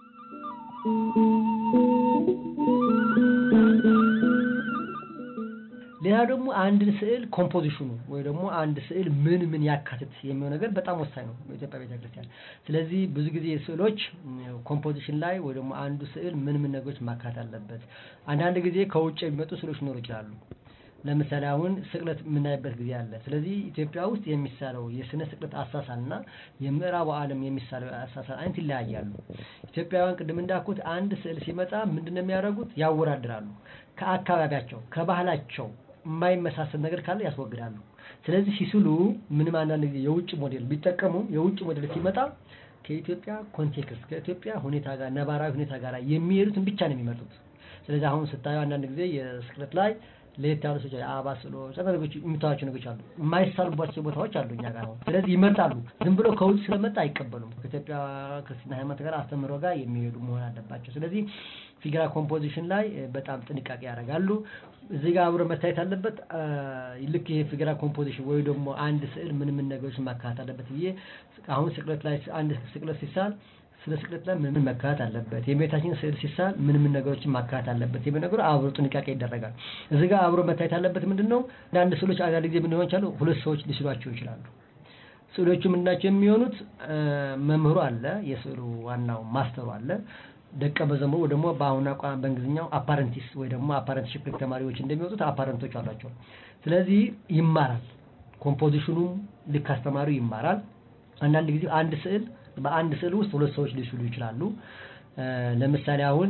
ሌላ ደግሞ አንድን ስዕል ኮምፖዚሽኑ ወይ ደግሞ አንድ ስዕል ምን ምን ያካትት የሚለው ነገር በጣም ወሳኝ ነው በኢትዮጵያ ቤተክርስቲያን። ስለዚህ ብዙ ጊዜ ስዕሎች ኮምፖዚሽን ላይ ወይ ደግሞ አንዱ ስዕል ምን ምን ነገሮች ማካተት አለበት። አንዳንድ ጊዜ ከውጭ የሚመጡ ስዕሎች ሊኖሩ ይችላሉ። ለምሳሌ አሁን ስቅለት የምናይበት ጊዜ አለ። ስለዚህ ኢትዮጵያ ውስጥ የሚሳለው የስነ ስቅለት አሳሳልና የምዕራቡ ዓለም የሚሳለው አሳሳል አይነት ይለያያሉ። ኢትዮጵያውያን ቅድም እንዳልኩት አንድ ስዕል ሲመጣ ምንድን ነው የሚያደርጉት? ያወዳድራሉ። ከአካባቢያቸው ከባህላቸው የማይመሳሰል ነገር ካለ ያስወግዳሉ። ስለዚህ ሲስሉ ምንም አንዳንድ ጊዜ የውጭ ሞዴል ቢጠቀሙም የውጭ ሞዴል ሲመጣ ከኢትዮጵያ ኮንቴክስት ከኢትዮጵያ ሁኔታ ጋር ነባራዊ ሁኔታ ጋር የሚሄዱትን ብቻ ነው የሚመርጡት። ስለዚህ አሁን ስታዩ አንዳንድ ጊዜ የስቅለት ላይ ለየት ያሉ ሰዎች አበባ ስዕሎች፣ ነገሮች የሚታዋቸው ነገሮች አሉ። የማይሳሉባቸው ቦታዎች አሉ እኛ ጋር አሁን። ስለዚህ ይመርጣሉ። ዝም ብሎ ከውጭ ስለመጣ አይቀበሉም። ከኢትዮጵያ ክርስትና ሃይማኖት ጋር አስተምህሮ ጋር የሚሄዱ መሆን አለባቸው። ስለዚህ ፊግራ ኮምፖዚሽን ላይ በጣም ጥንቃቄ ያደርጋሉ። እዚህ ጋር አብሮ መታየት አለበት። ልክ ይሄ ፊግራ ኮምፖዚሽን ወይ ደግሞ አንድ ስዕል ምን ምን ነገሮች ማካተት አለበት ብዬ አሁን ስቅለት ላይ አንድ ስቅለት ሲሳል ስለ ስቅለት ላይ ምን መካተት አለበት፣ የእመቤታችን ስዕል ሲሳል ምን ምን ነገሮችን ማካተት አለበት የሚል ነገሩ አብሮ ጥንቃቄ ይደረጋል። እዚህ ጋር አብሮ መታየት አለበት ምንድን ነው አንዳንድ ስዕሎች አንዳንድ ጊዜ ምን ሊሆን ይችላሉ፣ ሁለት ሰዎች ሊስሏቸው ይችላሉ። ስዕሎቹ ምንድናቸው የሚሆኑት መምህሩ አለ፣ የስዕሉ ዋናው ማስተሩ አለ ደቀ መዘምሩ ወይ ደግሞ በአሁኑ ቋንቋ በእንግሊዝኛው አፓረንቲስ ወይ ደግሞ አፓረንትሺፕ ተማሪዎች እንደሚወጡት አፓረንቶች አሏቸው። ስለዚህ ይማራል። ኮምፖዚሽኑም ልክ አስተማሪው ይማራል። አንዳንድ ጊዜ አንድ ስዕል በአንድ ስዕል ውስጥ ሁለት ሰዎች ሊስሉ ይችላሉ። ለምሳሌ አሁን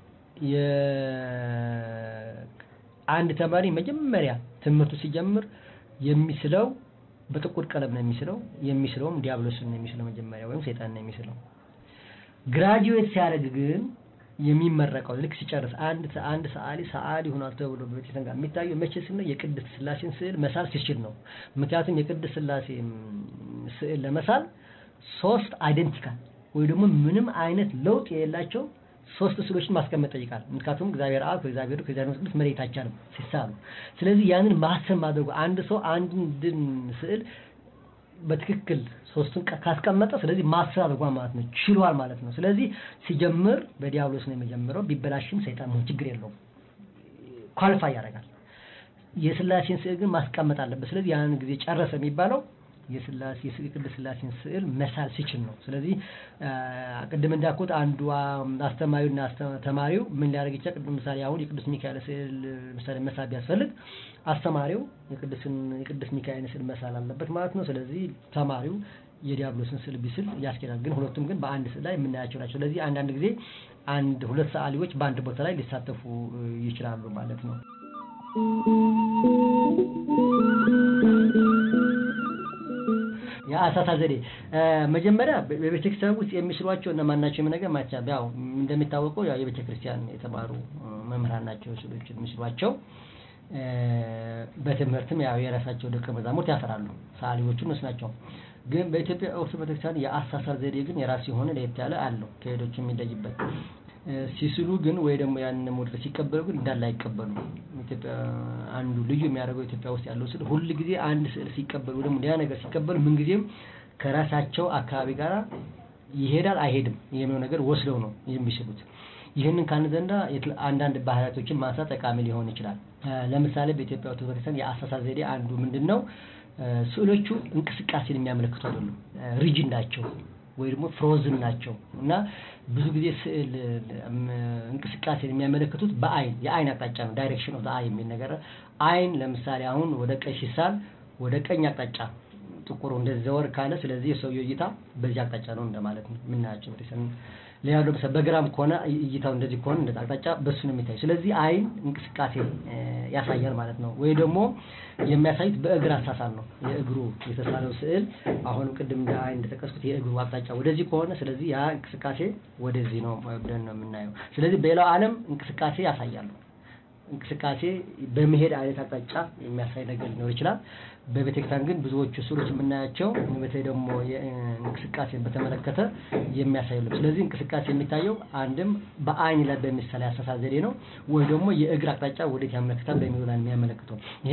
አንድ ተማሪ መጀመሪያ ትምህርቱ ሲጀምር የሚስለው በጥቁር ቀለም ነው የሚስለው። የሚስለውም ዲያብሎስን ነው የሚስለው መጀመሪያ ወይም ሰይጣን ነው የሚስለው። ግራጁዌት ሲያደርግ ግን የሚመረቀው ልክ ሲጨርስ አንድ አንድ ሰዓሊ ሰዓሊ ሆኗል ተብሎ በቤተክርስቲያን ጋር የሚታየው መቼ ሲል ነው? የቅድስት ስላሴን ስዕል መሳል ሲችል ነው። ምክንያቱም የቅድስት ስላሴ ስዕል ለመሳል ሶስት አይደንቲካል ወይ ደግሞ ምንም አይነት ለውጥ የሌላቸው ሶስት ስዕሎችን ማስቀመጥ ጠይቃል። ምክንያቱም እግዚአብሔር አብ ከእግዚአብሔር ከእግዚአብሔር መንፈስ ቅዱስ መለየት አይቻልም ሲሳሉ። ስለዚህ ያንን ማሰብ ማድረጉ አንድ ሰው አንድን ስዕል በትክክል ሶስቱን ካስቀመጠ ስለዚህ ማሰብ አድርጓል ማለት ነው፣ ችሏል ማለት ነው። ስለዚህ ሲጀምር በዲያብሎስ ነው የሚጀምረው። ቢበላሽም ሰይጣን መሆን ችግር የለውም፣ ኳሊፋይ ያደርጋል። የስላሴን ስዕል ግን ማስቀመጥ አለበት። ስለዚህ ያንን ጊዜ ጨረሰ የሚባለው የስላሴ የቅድስት ስላሴን ስዕል መሳል ሲችል ነው። ስለዚህ ቅድም እንዳልኩት አንዱ አስተማሪውና ተማሪው ምን ሊያደርግ ይችላል? ቅድም ምሳሌ አሁን የቅዱስ ሚካኤል ስዕል ምሳሌ መሳል ቢያስፈልግ አስተማሪው የቅዱስ ሚካኤልን ስዕል መሳል አለበት ማለት ነው። ስለዚህ ተማሪው የዲያብሎስን ስዕል ቢስል ያስኬዳል። ግን ሁለቱም ግን በአንድ ስዕል ላይ የምናያቸው ናቸው። ስለዚህ አንዳንድ ጊዜ አንድ ሁለት ሰዓሊዎች በአንድ ቦታ ላይ ሊሳተፉ ይችላሉ ማለት ነው። የአሳሳል ዘዴ መጀመሪያ በቤተክርስቲያን ውስጥ የሚስሏቸው እነማን ናቸው? የምነገር ማቻ ያው እንደሚታወቀው ያው የቤተክርስቲያን የተማሩ መምህራን ናቸው ስሎች የሚስሏቸው። በትምህርትም ያው የራሳቸው ደቀ መዛሙርት ያፈራሉ። ሰዓሊዎቹ እነሱ ናቸው። ግን በኢትዮጵያ ኦርቶዶክስ ቤተክርስቲያን የአሳሳል ዘዴ ግን የራሱ የሆነ ለየት ያለ አለው ከሌሎች የሚለይበት ሲስሉ ግን ወይ ደግሞ ያን ሞዴል ሲቀበሉ ግን እንዳለ አይቀበሉ። ኢትዮጵያ አንዱ ልዩ የሚያደርገው ኢትዮጵያ ውስጥ ያለው ስዕል ሁል ጊዜ አንድ ስዕል ሲቀበሉ ደግሞ ሌላ ነገር ሲቀበሉ ምንጊዜም ከራሳቸው አካባቢ ጋር ይሄዳል አይሄድም የሚለው ነገር ወስደው ነው የሚስሉት። ይህንን ካልን ዘንዳ አንዳንድ ባህሪያቶችን ማንሳት ጠቃሚ ሊሆን ይችላል። ለምሳሌ በኢትዮጵያ ኦርቶዶክስ ቤተክርስቲያን የአሳሳል ዘዴ አንዱ ምንድን ነው? ስዕሎቹ እንቅስቃሴን የሚያመለክቱ አይደሉም፣ ሪጅን ናቸው ወይ ደግሞ ፍሮዝን ናቸው እና ብዙ ጊዜ ስዕል እንቅስቃሴን የሚያመለክቱት በአይን የአይን አቅጣጫ ነው። ዳይሬክሽን ኦፍ አይ የሚል ነገር አይን ለምሳሌ አሁን ወደ ቀኝ ሲሳል ወደ ቀኝ አቅጣጫ ጥቁሩ እንደዚህ ዘወር ካለ ስለዚህ የሰውየው እይታ በዚህ አቅጣጫ ነው እንደማለት ነው የምናያቸው ቤተሰብ ሌላው ደግሞ በግራም ከሆነ እይታው እንደዚህ ከሆነ እንደዚህ አቅጣጫ በሱ ነው የሚታየው። ስለዚህ አይን እንቅስቃሴ ያሳያል ማለት ነው። ወይ ደግሞ የሚያሳዩት በእግር አሳሳል ነው። የእግሩ የተሳለው ስዕል አሁንም ቅድም እንደ አይን እንደጠቀስኩት የእግሩ አቅጣጫ ወደዚህ ከሆነ ስለዚህ ያ እንቅስቃሴ ወደዚህ ነው ብለን ነው የምናየው። ስለዚህ በሌላው ዓለም እንቅስቃሴ ያሳያሉ። እንቅስቃሴ በመሄድ አይነት አቅጣጫ የሚያሳይ ነገር ሊኖር ይችላል። በቤተክርስቲያን ግን ብዙዎቹ ስዕሎች የምናያቸው በተለይ ደግሞ እንቅስቃሴን በተመለከተ የሚያሳይ ነው። ስለዚህ እንቅስቃሴ የሚታየው አንድም በአይን ላይ በሚሳል ያሳሳል ዘዴ ነው፣ ወይ ደግሞ የእግር አቅጣጫ ወዴት ያመለክታል በሚለው ላይ የሚያመለክተው። ይሄ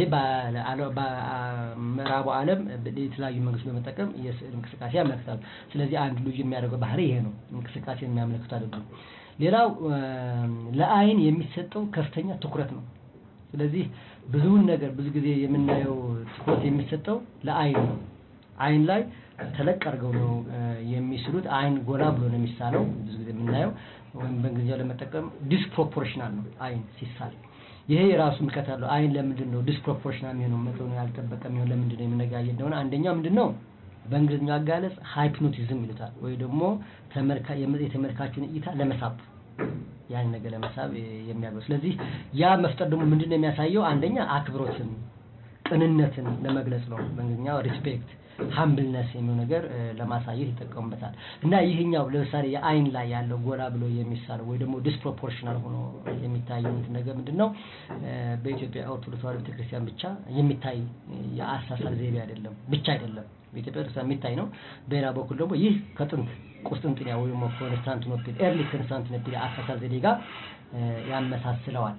በምዕራቡ ዓለም የተለያዩ መንገዶች በመጠቀም የስዕል እንቅስቃሴ ያመለክታሉ። ስለዚህ አንድ ልዩ የሚያደርገው ባህሪ ይሄ ነው፣ እንቅስቃሴ የሚያመለክቱ አይደሉም። ሌላው ለአይን የሚሰጠው ከፍተኛ ትኩረት ነው። ስለዚህ ብዙውን ነገር ብዙ ጊዜ የምናየው ትኩረት የሚሰጠው ለአይን ነው። አይን ላይ ተለቅ አድርገው ነው የሚስሉት። አይን ጎላ ብሎ ነው የሚሳለው ብዙ ጊዜ የምናየው ወይም በእንግሊዝኛው ለመጠቀም ዲስፕሮፖርሽናል ነው አይን ሲሳል። ይሄ የራሱ ምልከት አለው። አይን ለምንድን ነው ዲስፕሮፖርሽናል የሚሆነው መጠኑ ያልጠበቀ የሚሆን ለምንድን ነው የምነጋየ እንደሆነ አንደኛው ምንድን ነው በእንግሊዝኛው አጋለጽ ሃይፕኖቲዝም ይሉታል ወይ ደግሞ የተመልካቹን እይታ ለመሳብ ያን ነገር ለመሳብ የሚያደርገው። ስለዚህ ያ መፍጠር ደግሞ ምንድን ነው የሚያሳየው? አንደኛ አክብሮትን፣ ቅንነትን ለመግለጽ ነው። በእንግሊዝኛው ሪስፔክት ሀምብልነስ የሚሆን ነገር ለማሳየት ይጠቀሙበታል እና ይህኛው ለምሳሌ የአይን ላይ ያለው ጎላ ብሎ የሚሳለው ወይ ደግሞ ዲስፕሮፖርሽናል ሆኖ የሚታየው ነገር ምንድን ነው? በኢትዮጵያ ኦርቶዶክስ ተዋሕዶ ቤተክርስቲያን ብቻ የሚታይ የአሳሳል ዘይቤ አይደለም፣ ብቻ አይደለም በኢትዮጵያ ቤተክርስቲያን የሚታይ ነው። በሌላ በኩል ደግሞ ይህ ከጥንት ቁስጥንጥንያ ወይ ደግሞ ኮንስታንቲኖፕል ኤርሊ ኮንስታንቲኖፕል የአሳሳል ዘዴ ጋር ያመሳስለዋል።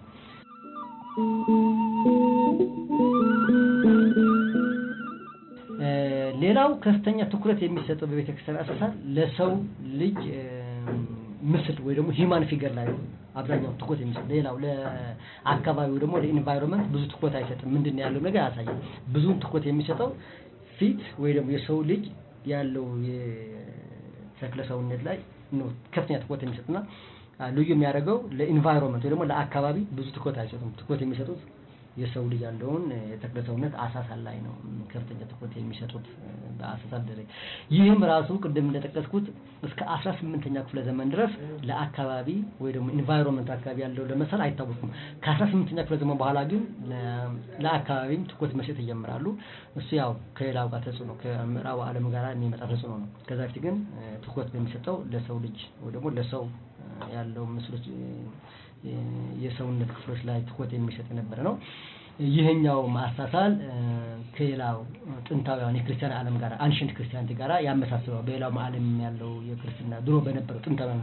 ሌላው ከፍተኛ ትኩረት የሚሰጠው በቤተ ክርስቲያን አሳሳል ለሰው ልጅ ምስል ወይ ደግሞ ሂማን ፊገር ላይ አብዛኛው ትኩረት የሚሰጥ ሌላው ለአካባቢው ደግሞ ለኢንቫይሮንመንት ብዙ ትኩረት አይሰጥም። ምንድን ነው ያለው ነገር አያሳይም። ብዙውን ትኩረት የሚሰጠው ፊት ወይ ደግሞ የሰው ልጅ ያለው የተክለ ሰውነት ላይ ነው ከፍተኛ ትኩረት የሚሰጥና ልዩ የሚያደርገው ለኢንቫይሮንመንት ወይ ደግሞ ለአካባቢ ብዙ ትኩረት አይሰጡም። ትኩረት የሚሰጡት የሰው ልጅ ያለውን የተክለ ሰውነት አሳሳል ላይ ነው ከፍተኛ ትኩረት የሚሰጡት በአሳሳል ደረጃ። ይህም ራሱ ቅድም እንደጠቀስኩት እስከ አስራ ስምንተኛ ክፍለ ዘመን ድረስ ለአካባቢ ወይ ደግሞ ኢንቫይሮንመንት አካባቢ ያለው ለመሳል አይታወቁም። ከአስራ ስምንተኛ ክፍለ ዘመን በኋላ ግን ለአካባቢም ትኩረት መስጠት ይጀምራሉ። እሱ ያው ከሌላው ጋር ተጽዕኖ ከምዕራቡ ዓለም ጋር የሚመጣ ተጽዕኖ ነው። ከዛ በፊት ግን ትኩረት በሚሰጠው ለሰው ልጅ ወይ ደግሞ ለሰው ያለው ምስሎች የሰውነት ክፍሎች ላይ ትኩረት የሚሰጥ የነበረ ነው። ይህኛው ማሳሳል ከሌላው ጥንታዊያን የክርስቲያን ዓለም ጋር አንሽንት ክርስቲያንቲ ጋር ያመሳስለው በሌላው ዓለም ያለው የክርስትና ድሮ በነበረው ጥንታዊያን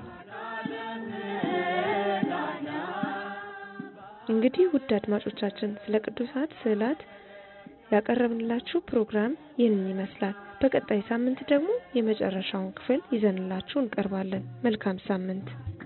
እንግዲህ ውድ አድማጮቻችን ስለ ቅዱሳት ስዕላት ያቀረብንላችሁ ፕሮግራም ይህንን ይመስላል። በቀጣይ ሳምንት ደግሞ የመጨረሻውን ክፍል ይዘንላችሁ እንቀርባለን። መልካም ሳምንት።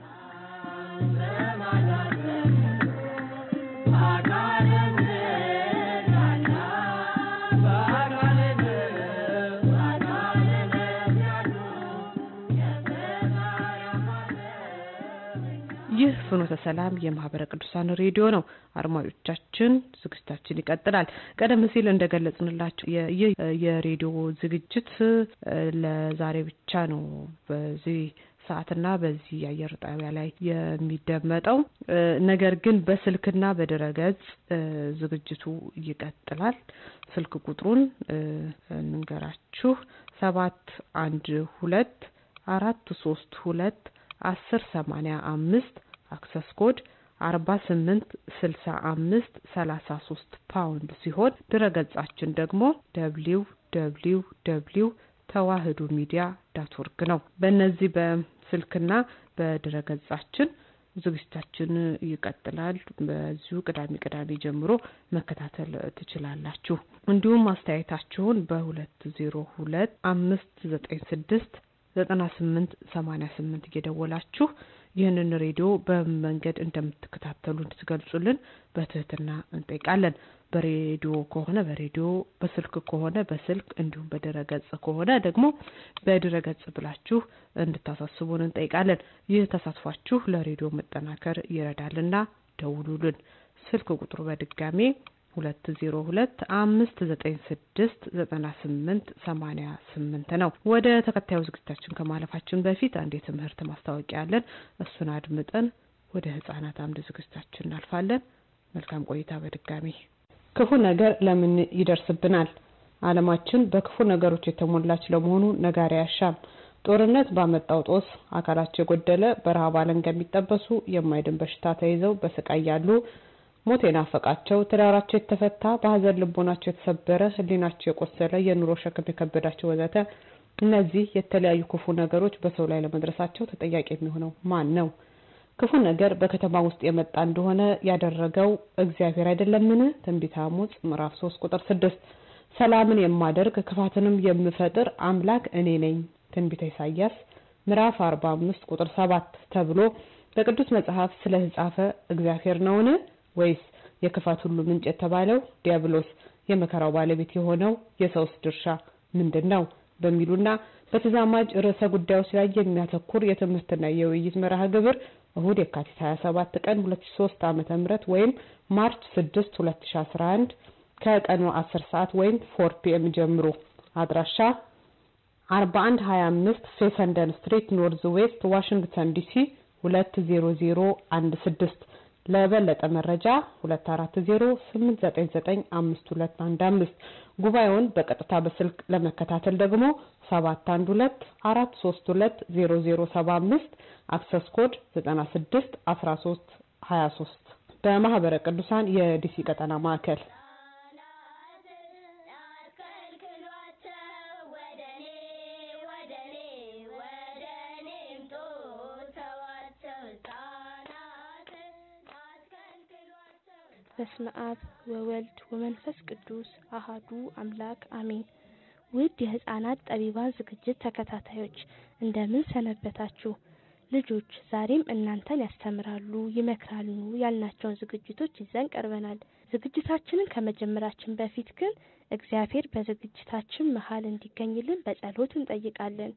ይህ ፍኖተ ሰላም የማህበረ ቅዱሳን ሬዲዮ ነው። አድማጮቻችን ዝግጅታችን ይቀጥላል። ቀደም ሲል እንደገለጽንላችሁ ይህ የሬዲዮ ዝግጅት ለዛሬ ብቻ ነው በዚህ ሰዓትና በዚህ የአየር ጣቢያ ላይ የሚደመጠው። ነገር ግን በስልክና በድረገጽ ዝግጅቱ ይቀጥላል። ስልክ ቁጥሩን እንንገራችሁ ሰባት አንድ ሁለት አራት ሶስት ሁለት አስር ሰማኒያ አምስት አክሰስ ኮድ አርባ ስምንት ስልሳ አምስት ሰላሳ ሶስት ፓውንድ ሲሆን ድረገጻችን ደግሞ ደብሊው ደብሊው ደብሊው ተዋህዶ ሚዲያ ዳት ወርግ ነው። በእነዚህ በስልክና በድረገጻችን ዝግጅታችን ይቀጥላል። በዚሁ ቅዳሜ ቅዳሜ ጀምሮ መከታተል ትችላላችሁ። እንዲሁም አስተያየታችሁን በሁለት ዜሮ ሁለት አምስት ዘጠኝ ስድስት ዘጠና ስምንት ሰማኒያ ስምንት እየደወላችሁ ይህንን ሬዲዮ በምን መንገድ እንደምትከታተሉ እንድትገልጹልን በትህትና እንጠይቃለን። በሬዲዮ ከሆነ በሬዲዮ በስልክ ከሆነ በስልክ እንዲሁም በድረገጽ ከሆነ ደግሞ በድረገጽ ብላችሁ እንድታሳስቡን እንጠይቃለን። ይህ ተሳትፏችሁ ለሬዲዮ መጠናከር ይረዳልና ደውሉልን። ስልክ ቁጥሩ በድጋሜ ሁለት ዜሮ ሁለት አምስት ዘጠኝ ስድስት ዘጠና ስምንት ሰማኒያ ስምንት ነው። ወደ ተከታዩ ዝግጅታችን ከማለፋችን በፊት አንድ የትምህርት ማስታወቂያ አለን። እሱን አድምጠን ወደ ህጻናት አምድ ዝግጅታችን እናልፋለን። መልካም ቆይታ። በድጋሚ ክፉ ነገር ለምን ይደርስብናል? ዓለማችን በክፉ ነገሮች የተሞላች ለመሆኑ ነጋሪ አያሻም። ጦርነት ባመጣው ጦስ አካላቸው የጎደለ በረሃብ አለንጋ የሚጠበሱ የማይድን በሽታ ተይዘው በስቃይ ያሉ ሞት የናፈቃቸው ትዳራቸው የተፈታ በሀዘን ልቦናቸው የተሰበረ ህሊናቸው የቆሰለ የኑሮ ሸክም የከበዳቸው ወዘተ እነዚህ የተለያዩ ክፉ ነገሮች በሰው ላይ ለመድረሳቸው ተጠያቂ የሚሆነው ማን ነው? ክፉ ነገር በከተማ ውስጥ የመጣ እንደሆነ ያደረገው እግዚአብሔር አይደለምን? ትንቢተ አሞጽ ምዕራፍ ሶስት ቁጥር ስድስት ሰላምን የማደርግ ክፋትንም የምፈጥር አምላክ እኔ ነኝ። ትንቢተ ኢሳያስ ምዕራፍ አርባ አምስት ቁጥር ሰባት ተብሎ በቅዱስ መጽሐፍ ስለተጻፈ እግዚአብሔር ነውን? ወይስ የክፋት ሁሉ ምንጭ የተባለው ዲያብሎስ የመከራው ባለቤት የሆነው የሰውስ ድርሻ ምንድን ነው? በሚሉና በተዛማጅ ርዕሰ ጉዳዮች ላይ የሚያተኩር የትምህርትና የውይይት መርሃ ግብር እሁድ የካቲት 27 ቀን 2003 ዓመተ ምህረት ወይም ማርች 6 2011 ከቀኑ 10 ሰዓት ወይም 4 ፒኤም ጀምሮ አድራሻ 4125 ፌሰንደን ስትሪት ኖርዝ ዌስት ዋሽንግተን ዲሲ 20016 ለበለጠ መረጃ 2408995215 ጉባኤውን በቀጥታ በስልክ ለመከታተል ደግሞ 712 አክሰስ ኮድ 96 13 23 በማህበረ ቅዱሳን የዲሲ ቀጠና ማዕከል በስመ አብ ወወልድ ወመንፈስ ቅዱስ አሃዱ አምላክ አሜን። ውድ የህፃናት ጠቢባን ዝግጅት ተከታታዮች እንደምን ሰነበታችሁ? ልጆች ዛሬም እናንተን ያስተምራሉ፣ ይመክራሉ ያልናቸውን ዝግጅቶች ይዘን ቀርበናል። ዝግጅታችንን ከመጀመራችን በፊት ግን እግዚአብሔር በዝግጅታችን መሀል እንዲገኝልን በጸሎት እንጠይቃለን።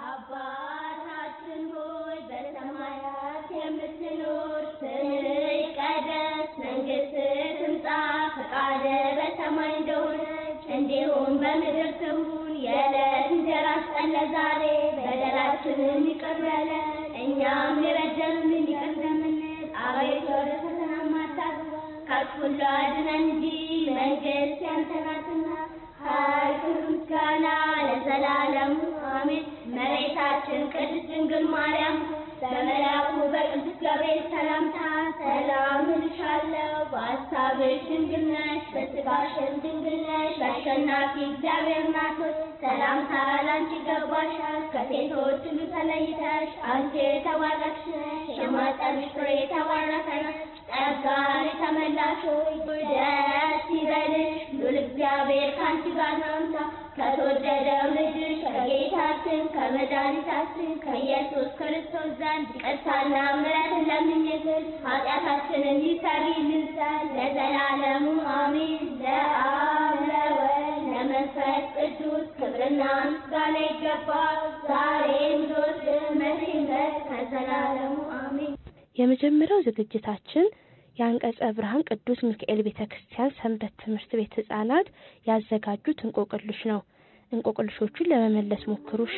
አባታችን ሆይ በሰማያት የምትኖር ስምህ ይቀደስ፣ መንግስትህ ትምጣ፣ ፈቃድህ በሰማይ እንደሆነች እንዲሁም በምድር ትሁን። የዕለት እንጀራችንን ስጠን ዛሬ፣ በደላችንን ይቅር በለን እኛም የበደሉንን ይቅር እንደምንል፣ አቤቱ ወደ ፈተና አታግባን ከክፉ ሁሉ አድነን እንጂ መንግስት ያንተ ናትና ኃይል፣ ክብር፣ ምስጋና ለዘላለሙ አሜን። እመቤታችን ቅድስት ድንግል ማርያም በመልአኩ በቅዱስ ገብርኤል ሰላምታ ሰላም እልሻለሁ፣ በሐሳብሽ ድንግል ነሽ፣ በሥጋሽም ድንግል ነሽ። አሸናፊ እግዚአብሔር እናት ሆይ ሰላምታ ላንቺ ይገባሻል። ከሴቶች ሁሉ ተለይተሽ አንቺ የተባረክሽ ነሽ፣ የማኅፀንሽ ፍሬ የተባረከ ነው። ጸጋን የተመላሽ ሆይ ደስ ይበልሽ፣ ሉል እግዚአብሔር ከአንቺ ጋር ነውና ከተወደደው ልጅሽ ከጌታችን ከመድኃኒታችን ከኢየሱስ ክርስቶስ ዘንድ ይቅርታና ምሕረትን ለምኝልን ኃጢአታችንን ይሰሪልን ዘንድ ለዘላለሙ አሜን። ለአብ ለወልድ ለመንፈስ ቅዱስ ክብርና ምስጋና ይገባል፣ ዛሬም ዘወትርም መቼም ድረስ ከዘላለሙ አሜን። የመጀመሪያው ዝግጅታችን የአንቀጸ ብርሃን ቅዱስ ሚካኤል ቤተ ክርስቲያን ሰንበት ትምህርት ቤት ህጻናት ያዘጋጁት እንቆቅልሽ ነው። እንቆቅልሾቹን ለመመለስ ሞክሩ እሺ።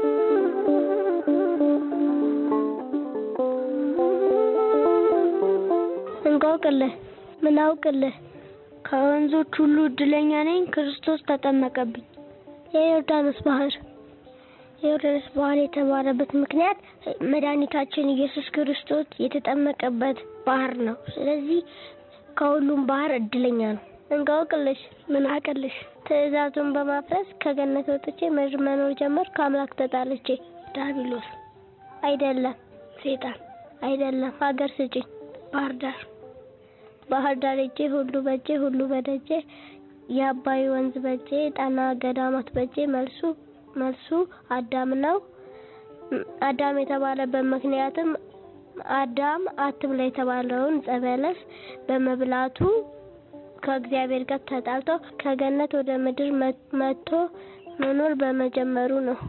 እንቆቅልህ ምን አውቅልህ ከወንዞች ሁሉ እድለኛ ነኝ፣ ክርስቶስ ተጠመቀብኝ። የዮርዳኖስ ባህር የዮርዳኖስ ባህር የተባለበት ምክንያት መድኃኒታችን ኢየሱስ ክርስቶስ የተጠመቀበት ባህር ነው። ስለዚህ ከሁሉም ባህር እድለኛ ነው። እንቆቅልሽ ምን አቅልሽ ትእዛዙን በማፍረስ ከገነት ወጥቼ ምድር መኖር ጀመር ከአምላክ ተጣልቼ። ዳቢሎስ አይደለም፣ ሴጣን አይደለም፣ ሀገር ስጪኝ ባህር ዳር ባህር ዳር እጄ ሁሉ በጄ ሁሉ በደጄ የአባይ ወንዝ በጄ ጣና ገዳማት በጄ መልሱ መልሱ አዳም ነው። አዳም የተባለበት ምክንያትም አዳም አትብላ የተባለውን ዕፀ በለስ በመብላቱ ከእግዚአብሔር ጋር ተጣልቶ ከገነት ወደ ምድር መጥቶ መኖር በመጀመሩ ነው።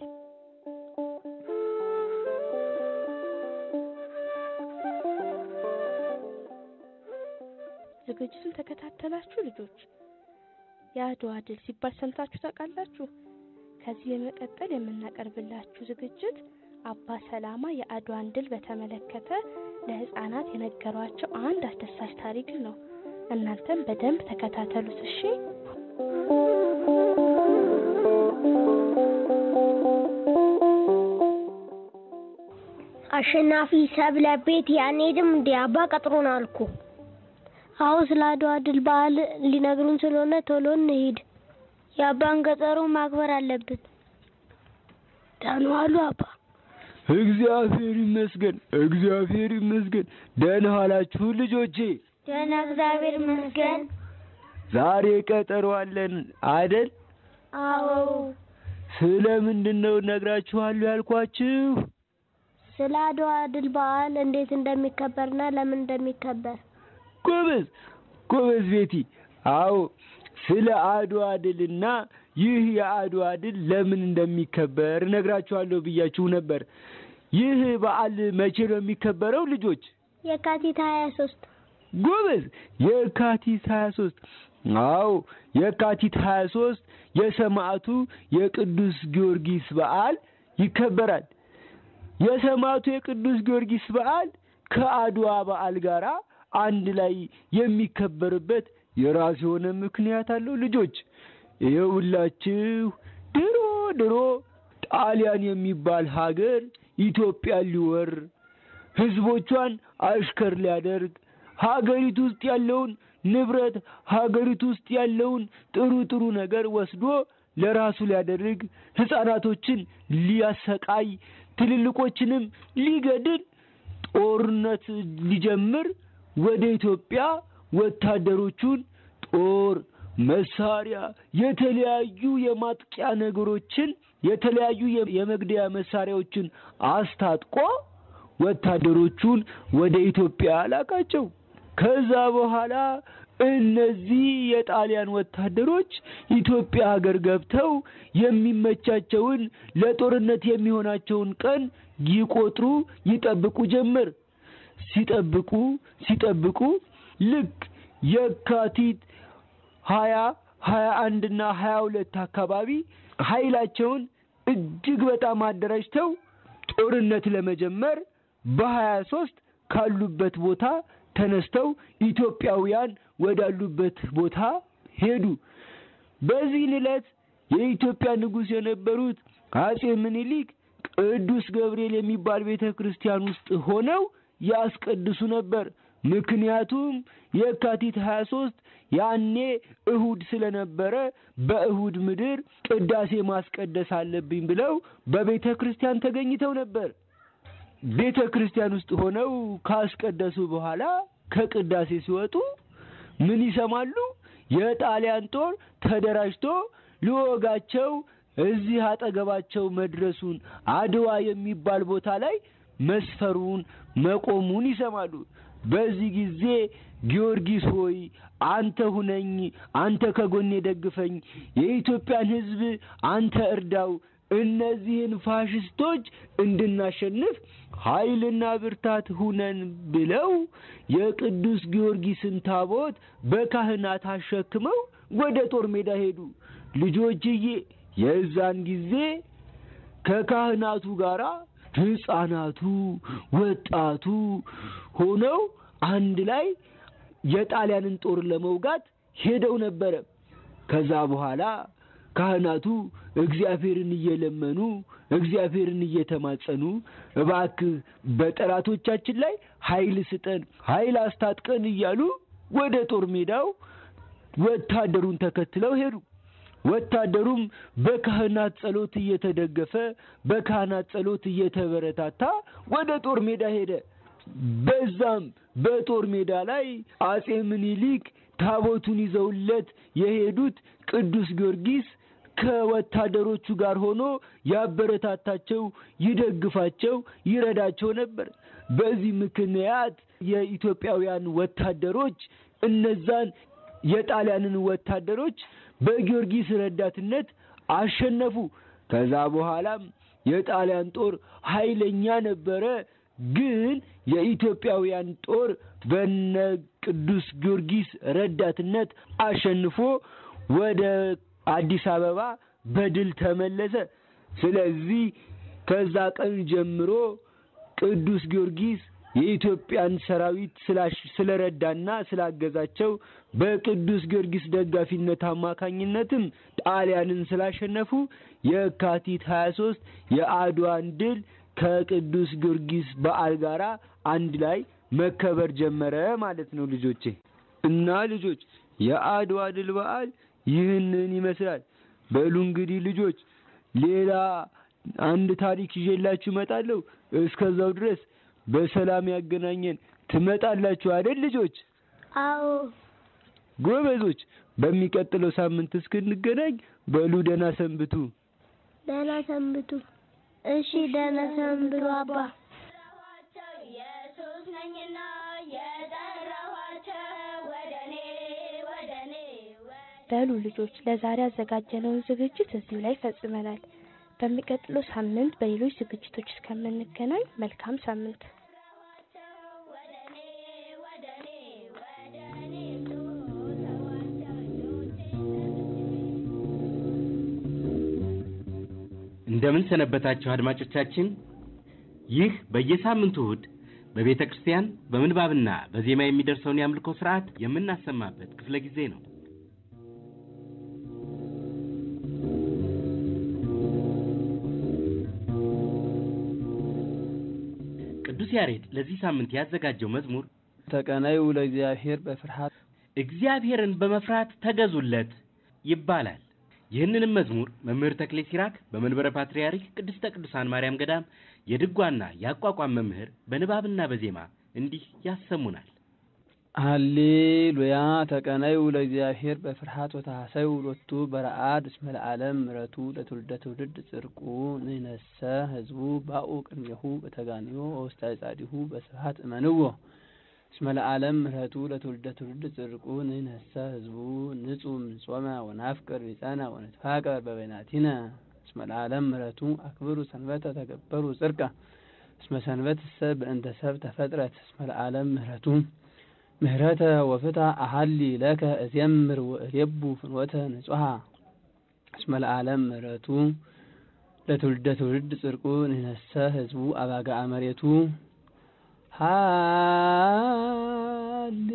ዝግጅቱን ተከታተላችሁ ልጆች? የአድዋ ድል ሲባል ሰምታችሁ ታውቃላችሁ? ከዚህ በመቀጠል የምናቀርብላችሁ ዝግጅት አባ ሰላማ የአድዋን ድል በተመለከተ ለህፃናት የነገሯቸው አንድ አስደሳች ታሪክ ነው። እናንተም በደንብ ተከታተሉት እሺ። አሸናፊ ሰብለ ቤት ያንሄድም እንዴ አባ ቀጥሮን አልኩ። አሁን ስለ አድዋ ድል በዓል ሊነግሩን ስለሆነ ቶሎ እንሂድ። የአባን ቀጠሮ ማክበር አለብን። ደህና ዋሉ አባ። እግዚአብሔር ይመስገን፣ እግዚአብሔር ይመስገን። ደህና ዋላችሁ ልጆቼ? ደህና እግዚአብሔር ይመስገን። ዛሬ ቀጠሮ አለን አይደል? አዎ። ስለ ምንድን ነው እነግራችኋለሁ ያልኳችሁ? ስለ አድዋ ድል በዓል እንዴት እንደሚከበርና ለምን እንደሚከበር። ጎበዝ ጎበዝ ቤቲ። አዎ ስለ አድዋ ድልና ይህ የአድዋ ድል ለምን እንደሚከበር እነግራችኋለሁ ብያችሁ ነበር። ይህ በዓል መቼ ነው የሚከበረው ልጆች? የካቲት ሀያ ሶስት ጎበዝ የካቲት ሀያ ሶስት አዎ የካቲት ሀያ ሶስት የሰማዕቱ የቅዱስ ጊዮርጊስ በዓል ይከበራል። የሰማዕቱ የቅዱስ ጊዮርጊስ በዓል ከአድዋ በዓል ጋራ አንድ ላይ የሚከበርበት የራሱ የሆነ ምክንያት አለው። ልጆች ይኸውላችሁ ድሮ ድሮ ጣሊያን የሚባል ሀገር ኢትዮጵያን ሊወር ህዝቦቿን አሽከር ሊያደርግ ሀገሪቱ ውስጥ ያለውን ንብረት ሀገሪቱ ውስጥ ያለውን ጥሩ ጥሩ ነገር ወስዶ ለራሱ ሊያደርግ ህፃናቶችን ሊያሰቃይ ትልልቆችንም ሊገድል ጦርነት ሊጀምር ወደ ኢትዮጵያ ወታደሮቹን ጦር መሳሪያ የተለያዩ የማጥቂያ ነገሮችን የተለያዩ የመግደያ መሳሪያዎችን አስታጥቆ ወታደሮቹን ወደ ኢትዮጵያ ላካቸው። ከዛ በኋላ እነዚህ የጣሊያን ወታደሮች ኢትዮጵያ ሀገር ገብተው የሚመቻቸውን ለጦርነት የሚሆናቸውን ቀን ይቆጥሩ ይጠብቁ ጀመር። ሲጠብቁ ሲጠብቁ ልክ የካቲት ሀያ ሀያ አንድና ሀያ ሁለት አካባቢ ኃይላቸውን እጅግ በጣም አደራጅተው ጦርነት ለመጀመር በሀያ ሶስት ካሉበት ቦታ ተነስተው ኢትዮጵያውያን ወዳሉበት ቦታ ሄዱ። በዚህን ዕለት የኢትዮጵያ ንጉሥ የነበሩት አጼ ምኒልክ ቅዱስ ገብርኤል የሚባል ቤተ ክርስቲያን ውስጥ ሆነው ያስቀድሱ ነበር። ምክንያቱም የካቲት 23 ያኔ እሁድ ስለነበረ በእሁድ ምድር ቅዳሴ ማስቀደስ አለብኝ ብለው በቤተ ክርስቲያን ተገኝተው ነበር። ቤተ ክርስቲያን ውስጥ ሆነው ካስቀደሱ በኋላ ከቅዳሴ ሲወጡ ምን ይሰማሉ? የጣሊያን ጦር ተደራጅቶ ሊወጋቸው እዚህ አጠገባቸው መድረሱን አድዋ የሚባል ቦታ ላይ መስፈሩን መቆሙን ይሰማሉ። በዚህ ጊዜ ጊዮርጊስ ሆይ አንተ ሁነኝ፣ አንተ ከጎኔ ደግፈኝ፣ የኢትዮጵያን ሕዝብ አንተ እርዳው፣ እነዚህን ፋሽስቶች እንድናሸንፍ ኃይልና ብርታት ሁነን ብለው የቅዱስ ጊዮርጊስን ታቦት በካህናት አሸክመው ወደ ጦር ሜዳ ሄዱ። ልጆችዬ የዛን ጊዜ ከካህናቱ ጋራ ሕፃናቱ፣ ወጣቱ ሆነው አንድ ላይ የጣሊያንን ጦር ለመውጋት ሄደው ነበረ። ከዛ በኋላ ካህናቱ እግዚአብሔርን እየለመኑ እግዚአብሔርን እየተማጸኑ እባክህ በጠላቶቻችን ላይ ኃይል ስጠን፣ ኃይል አስታጥቀን እያሉ ወደ ጦር ሜዳው ወታደሩን ተከትለው ሄዱ። ወታደሩም በካህናት ጸሎት እየተደገፈ በካህናት ጸሎት እየተበረታታ ወደ ጦር ሜዳ ሄደ። በዛም በጦር ሜዳ ላይ አጼ ምኒልክ ታቦቱን ይዘውለት የሄዱት ቅዱስ ጊዮርጊስ ከወታደሮቹ ጋር ሆኖ ያበረታታቸው፣ ይደግፋቸው፣ ይረዳቸው ነበር። በዚህ ምክንያት የኢትዮጵያውያን ወታደሮች እነዛን የጣሊያንን ወታደሮች በጊዮርጊስ ረዳትነት አሸነፉ። ከዛ በኋላም የጣሊያን ጦር ኃይለኛ ነበረ። ግን የኢትዮጵያውያን ጦር በነ ቅዱስ ጊዮርጊስ ረዳትነት አሸንፎ ወደ አዲስ አበባ በድል ተመለሰ። ስለዚህ ከዛ ቀን ጀምሮ ቅዱስ ጊዮርጊስ የኢትዮጵያን ሰራዊት ስለረዳና ስላገዛቸው በቅዱስ ጊዮርጊስ ደጋፊነት አማካኝነትም ጣሊያንን ስላሸነፉ የካቲት 23 የአድዋን ድል ከቅዱስ ጊዮርጊስ በዓል ጋራ አንድ ላይ መከበር ጀመረ ማለት ነው ልጆቼ። እና ልጆች የአድዋ ድል በዓል ይህንን ይመስላል። በሉ እንግዲህ ልጆች ሌላ አንድ ታሪክ ይዤላችሁ እመጣለሁ። እስከዛው ድረስ በሰላም ያገናኘን። ትመጣላችሁ አይደል ልጆች? አዎ ጎበዞች። በሚቀጥለው ሳምንት እስክንገናኝ በሉ ደህና ሰንብቱ። ደህና ሰንብቱ። እሺ ደህና ሰንብቱ አባ። ኢየሱስ ነኝና የጠራኋቸው ወደኔ ወደኔ በሉ ልጆች ለዛሬ ያዘጋጀነውን ዝግጅት እዚሁ ላይ ፈጽመናል። በሚቀጥለው ሳምንት በሌሎች ዝግጅቶች እስከምንገናኝ መልካም ሳምንት። እንደምን ሰነበታችሁ አድማጮቻችን። ይህ በየሳምንቱ እሁድ በቤተ ክርስቲያን በምንባብና በዜማ የሚደርሰውን የአምልኮ ስርዓት የምናሰማበት ክፍለ ጊዜ ነው። ቅዱስ ያሬድ ለዚህ ሳምንት ያዘጋጀው መዝሙር ተቀነዩ ለእግዚአብሔር በፍርሃት እግዚአብሔርን በመፍራት ተገዙለት ይባላል። ይህንንም መዝሙር መምህር ተክሌ ሲራክ በመንበረ ፓትርያርክ ቅድስተ ቅዱሳን ማርያም ገዳም የድጓና የአቋቋም መምህር በንባብና በዜማ እንዲህ ያሰሙናል። ሃሌሉያ ተቀነዩ ለእግዚአብሔር በፍርሃት ወታሰዩ ሎቱ በረአድ እስመ ለዓለም ምሕረቱ ለትውልደ ትውልድ ጽድቁ ንነሰ ህዝቡ ባኡ ቅድሜሁ በተጋንዮ ወውስተ ጻዲሁ በስብሐት እመንዎ እስመ ለዓለም ምሕረቱ ለትውልደ ትውልድ ጽድቁ ንነሰ ህዝቡ ንጹም ንጾመ ወናፍቅር ቢጸነ ወንትፋቀር በበይናቲነ እስመ ለዓለም ምሕረቱ አክብሩ ሰንበተ ተገበሩ ጽድቀ እስመ ሰንበት ሰ በእንተ ሰብ ተፈጥረት እስመ ለዓለም ምሕረቱ ምህረተ ወፍታ አሃሊ ለከ እዜምር ወእሬቡ ፍኖተ ንጹሃ እስመ ለዓለም ምሕረቱ ለትውልደ ትውልድ ጽድቁ ንነሰ ህዝቡ አባጋ መሬቱ ሃሌ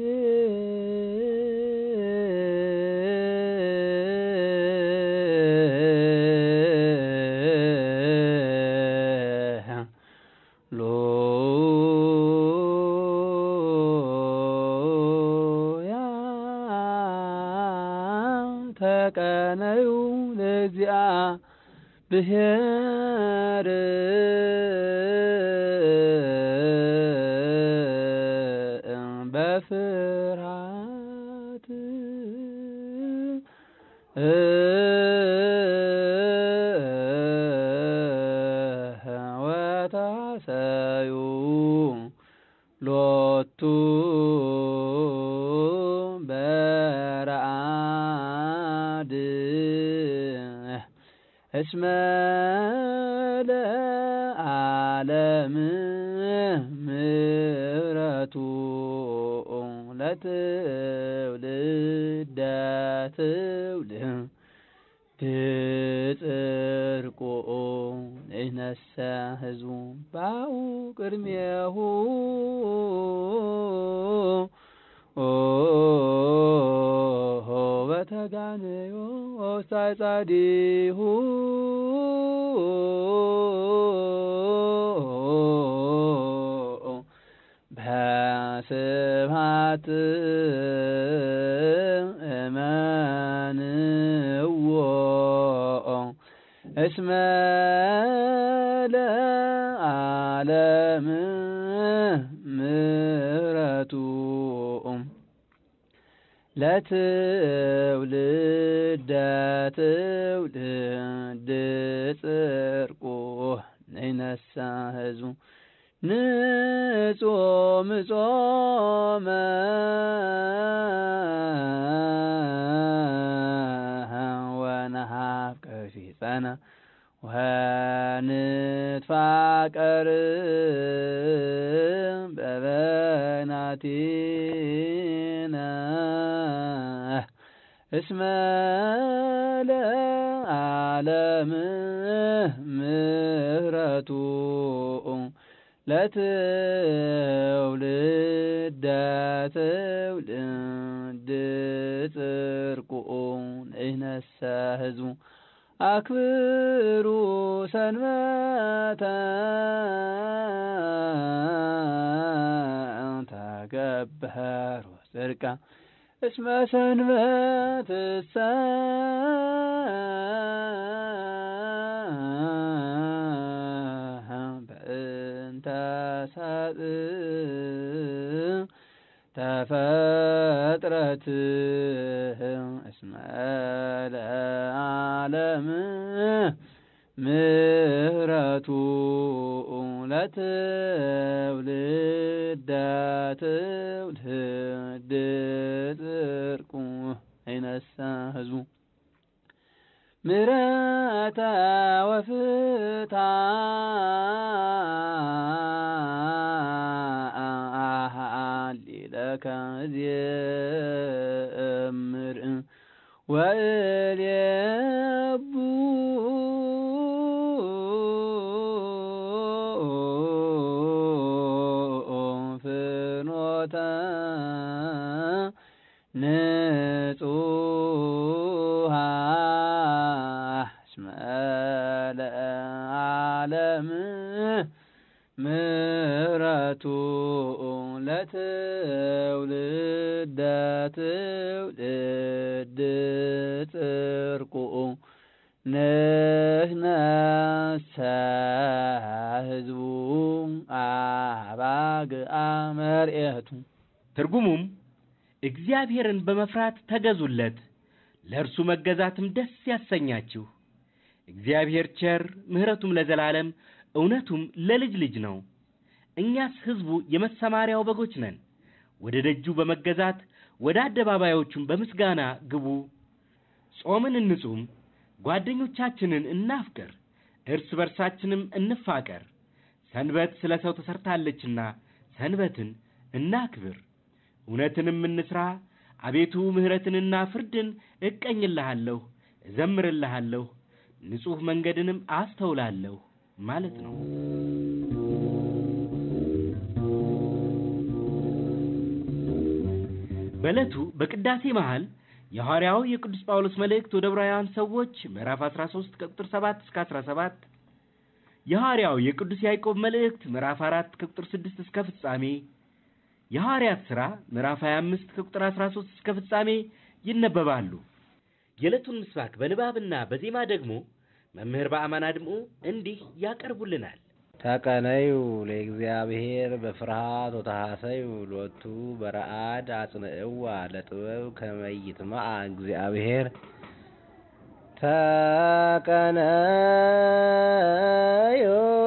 ተቀነዩ ለእግዚአብሔር በፍርሃት ወታሰዩ ሎቱ በረአድ እስመ ለዓለም ምሕረቱ ለትውልደ ትውልድ ጽድቁ ንነሰ ህዝቡ ባኡ ቅድሜሁ በተጋነዮ ውስተ ጻዲሁ በስብሐት እመንዎ እስመ ለዓለም ምሕረቱ ለትውልደ ትውልድ ጽድቁ ንነሳ ህዝቡ ንጾም ጾመ ወነሃፍቅር ፊጸነ ወንትፋቀር በበናቲነ እስመ ለዓለም ምሕረቱ ለትውልደ ትውልድ ጽድቁ ንነሰ ህዝቡ አክብሩ ሰንበተ ተገብሩ ጽድቀ እስመ ሰንበትሰ በእንተ ሰብእ ተፈጥረት እስመ ለዓለም ምሕረቱ ለትውልደ ትውልድ ጽድቁ አይነሳ ህዝቡ ምሕረተ ወፍታ አሃሊለከ ዜምር ወእልየቡ ጽርቁኡ ንሕነሰ ህዝቡ አባግአ መርኤቱ ትርጉሙም እግዚአብሔርን በመፍራት ተገዙለት፣ ለእርሱ መገዛትም ደስ ያሰኛችሁ። እግዚአብሔር ቸር፣ ምሕረቱም ለዘላለም እውነቱም ለልጅ ልጅ ነው። እኛስ ሕዝቡ የመሰማሪያው በጎች ነን። ወደ ደጁ በመገዛት ወደ አደባባዮቹም በምስጋና ግቡ። ጾምን እንጹም፣ ጓደኞቻችንን እናፍቅር፣ እርስ በርሳችንም እንፋቀር። ሰንበት ስለ ሰው ተሰርታለችና ሰንበትን እናክብር። እውነትንም እንስራ። አቤቱ ምሕረትንና ፍርድን እቀኝልሃለሁ፣ እዘምርልሃለሁ፣ ንጹሕ መንገድንም አስተውላለሁ ማለት ነው። በዕለቱ በቅዳሴ መሃል የሐዋርያው የቅዱስ ጳውሎስ መልእክት ወደ ዕብራውያን ሰዎች ምዕራፍ 13 ከቁጥር 7 እስከ 17፣ የሐዋርያው የቅዱስ ያዕቆብ መልእክት ምዕራፍ 4 ከቁጥር 6 እስከ ፍጻሜ፣ የሐዋርያት ሥራ ምዕራፍ 25 ከቁጥር 13 እስከ ፍጻሜ ይነበባሉ። የዕለቱን ምስባክ በንባብና በዜማ ደግሞ መምህር በአማን አድምዑ እንዲህ ያቀርቡልናል። ተቀነዩ ለእግዚአብሔር በፍርሃት ወተሐሰዩ ሎቱ በረአድ አጽንዕዋ ለጥበብ ከመይትመዓ እግዚአብሔር ተቀነዩ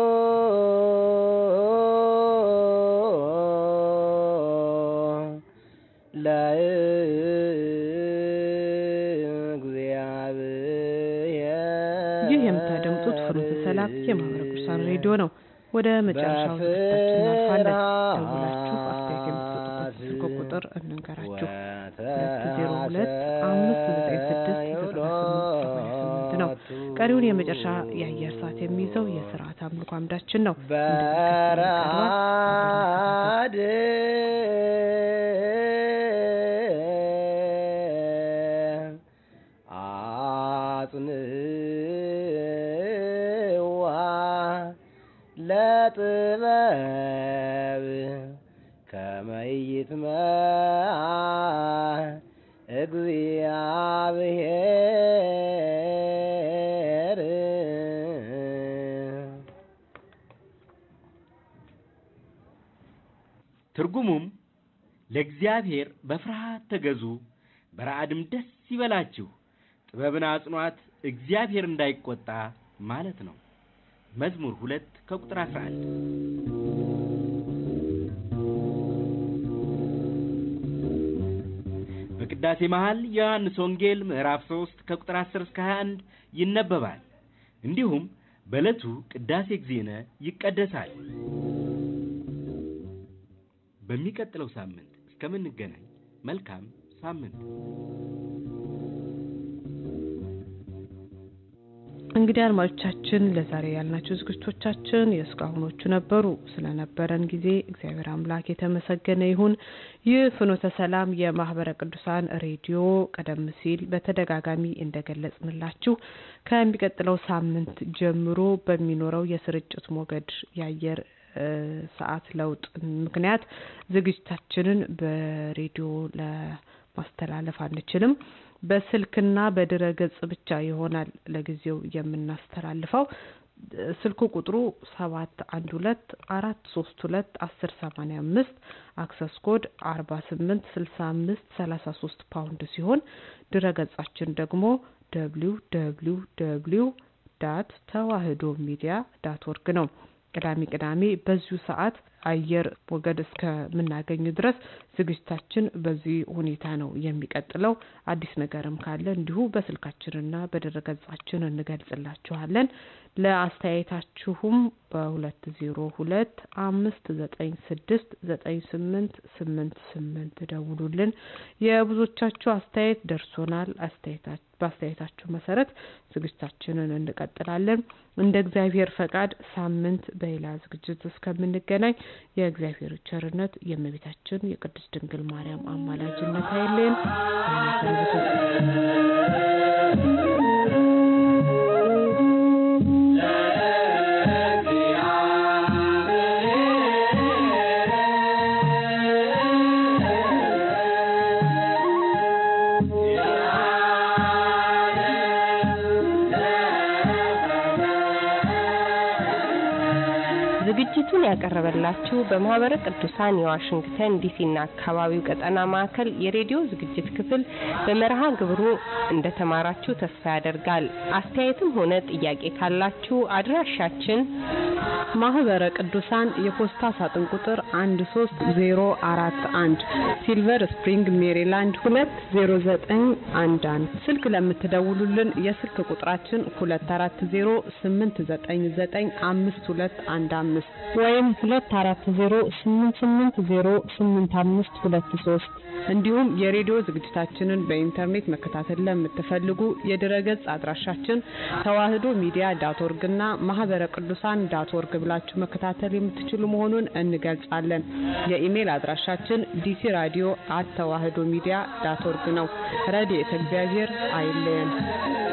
ይህ የምታደምጡት ፍኖተ ሰላም የማህበረ ቅዱሳን ሬዲዮ ነው። ወደ መጨረሻው ዝግጅታችን እናልፋለን። ደውላችሁ አስተያየት የምትሰጡበት ስልክ ቁጥር እንንገራችሁ። ሁለት ዜሮ ሁለት አምስት ዘጠኝ ስድስት ዘጠና ስምንት ሰማንያ ስምንት ነው። ቀሪውን የመጨረሻ የአየር ሰዓት የሚይዘው የስርዓት አምልኮ አምዳችን ነው። እንደሚከተለው ይቀርባል። አጽንዋ ለጥበብ ከመይትመዓ እግዚአብሔር ትርጉሙም ለእግዚአብሔር በፍርሃት ተገዙ፣ በረአድም ደስ ይበላችሁ፣ ጥበብን አጽኗት፣ እግዚአብሔር እንዳይቆጣ ማለት ነው። መዝሙር ሁለት ከቁጥር 11 በቅዳሴ መሃል የዮሐንስ ወንጌል ምዕራፍ 3 ከቁጥር 10 እስከ 21 ይነበባል። እንዲሁም በዕለቱ ቅዳሴ እግዚእነ ይቀደሳል። በሚቀጥለው ሳምንት እስከምንገናኝ መልካም ሳምንት። እንግዲህ አድማጮቻችን ለዛሬ ያልናቸው ዝግጅቶቻችን የእስካሁኖቹ ነበሩ። ስለነበረን ጊዜ እግዚአብሔር አምላክ የተመሰገነ ይሁን። ይህ ፍኖተ ሰላም የማህበረ ቅዱሳን ሬዲዮ ቀደም ሲል በተደጋጋሚ እንደገለጽንላችሁ ከሚቀጥለው ሳምንት ጀምሮ በሚኖረው የስርጭት ሞገድ የአየር ሰዓት ለውጥ ምክንያት ዝግጅታችንን በሬዲዮ ለማስተላለፍ አንችልም። በስልክና በድረ ገጽ ብቻ ይሆናል ለጊዜው የምናስተላልፈው። ስልኩ ቁጥሩ ሰባት አንድ ሁለት አራት ሶስት ሁለት አስር ሰማኒያ አምስት አክሰስ ኮድ አርባ ስምንት ስልሳ አምስት ሰላሳ ሶስት ፓውንድ ሲሆን ድረ ገጻችን ደግሞ ደብሊው ደብሊው ደብሊው ዳት ተዋህዶ ሚዲያ ዳት ወርግ ነው። ቅዳሜ ቅዳሜ በዚሁ ሰዓት አየር ሞገድ እስከምናገኝ ድረስ ዝግጅታችን በዚህ ሁኔታ ነው የሚቀጥለው። አዲስ ነገርም ካለ እንዲሁ በስልካችንና በድረገጻችን እንገልጽላችኋለን። ለአስተያየታችሁም በሁለት ዜሮ ሁለት አምስት ዘጠኝ ስድስት ዘጠኝ ስምንት ስምንት ስምንት ደውሉልን። የብዙዎቻችሁ አስተያየት ደርሶናል። አስተያየታችሁ በአስተያየታችሁ መሰረት ዝግጅታችንን እንቀጥላለን። እንደ እግዚአብሔር ፈቃድ ሳምንት በሌላ ዝግጅት እስከምንገናኝ የእግዚአብሔር ቸርነት የእመቤታችን የቅድስት ድንግል ማርያም አማላጅነት አይለየን። Yeah. ዝግጅቱን ያቀረበላችሁ በማህበረ ቅዱሳን የዋሽንግተን ዲሲና አካባቢው ቀጠና ማዕከል የሬዲዮ ዝግጅት ክፍል በመርሃ ግብሩ እንደተማራችሁ ተስፋ ያደርጋል። አስተያየትም ሆነ ጥያቄ ካላችሁ አድራሻችን ማህበረ ቅዱሳን የፖስታ ሳጥን ቁጥር 13041 ሲልቨር ስፕሪንግ ሜሪላንድ 20911 ስልክ ለምትደውሉልን የስልክ ቁጥራችን 2408995215 ወይም 2408808523 እንዲሁም የሬዲዮ ዝግጅታችንን በኢንተርኔት መከታተል ለምትፈልጉ የድረገጽ አድራሻችን ተዋህዶ ሚዲያ ዳት ኦርግ እና ማህበረ ቅዱሳን ዳት ኦርግ ብላችሁ መከታተል የምትችሉ መሆኑን እንገልጻለን። የኢሜል አድራሻችን ዲሲ ራዲዮ አት ተዋህዶ ሚዲያ ዳት ኦርግ ነው። ረድኤተ እግዚአብሔር አይለየን።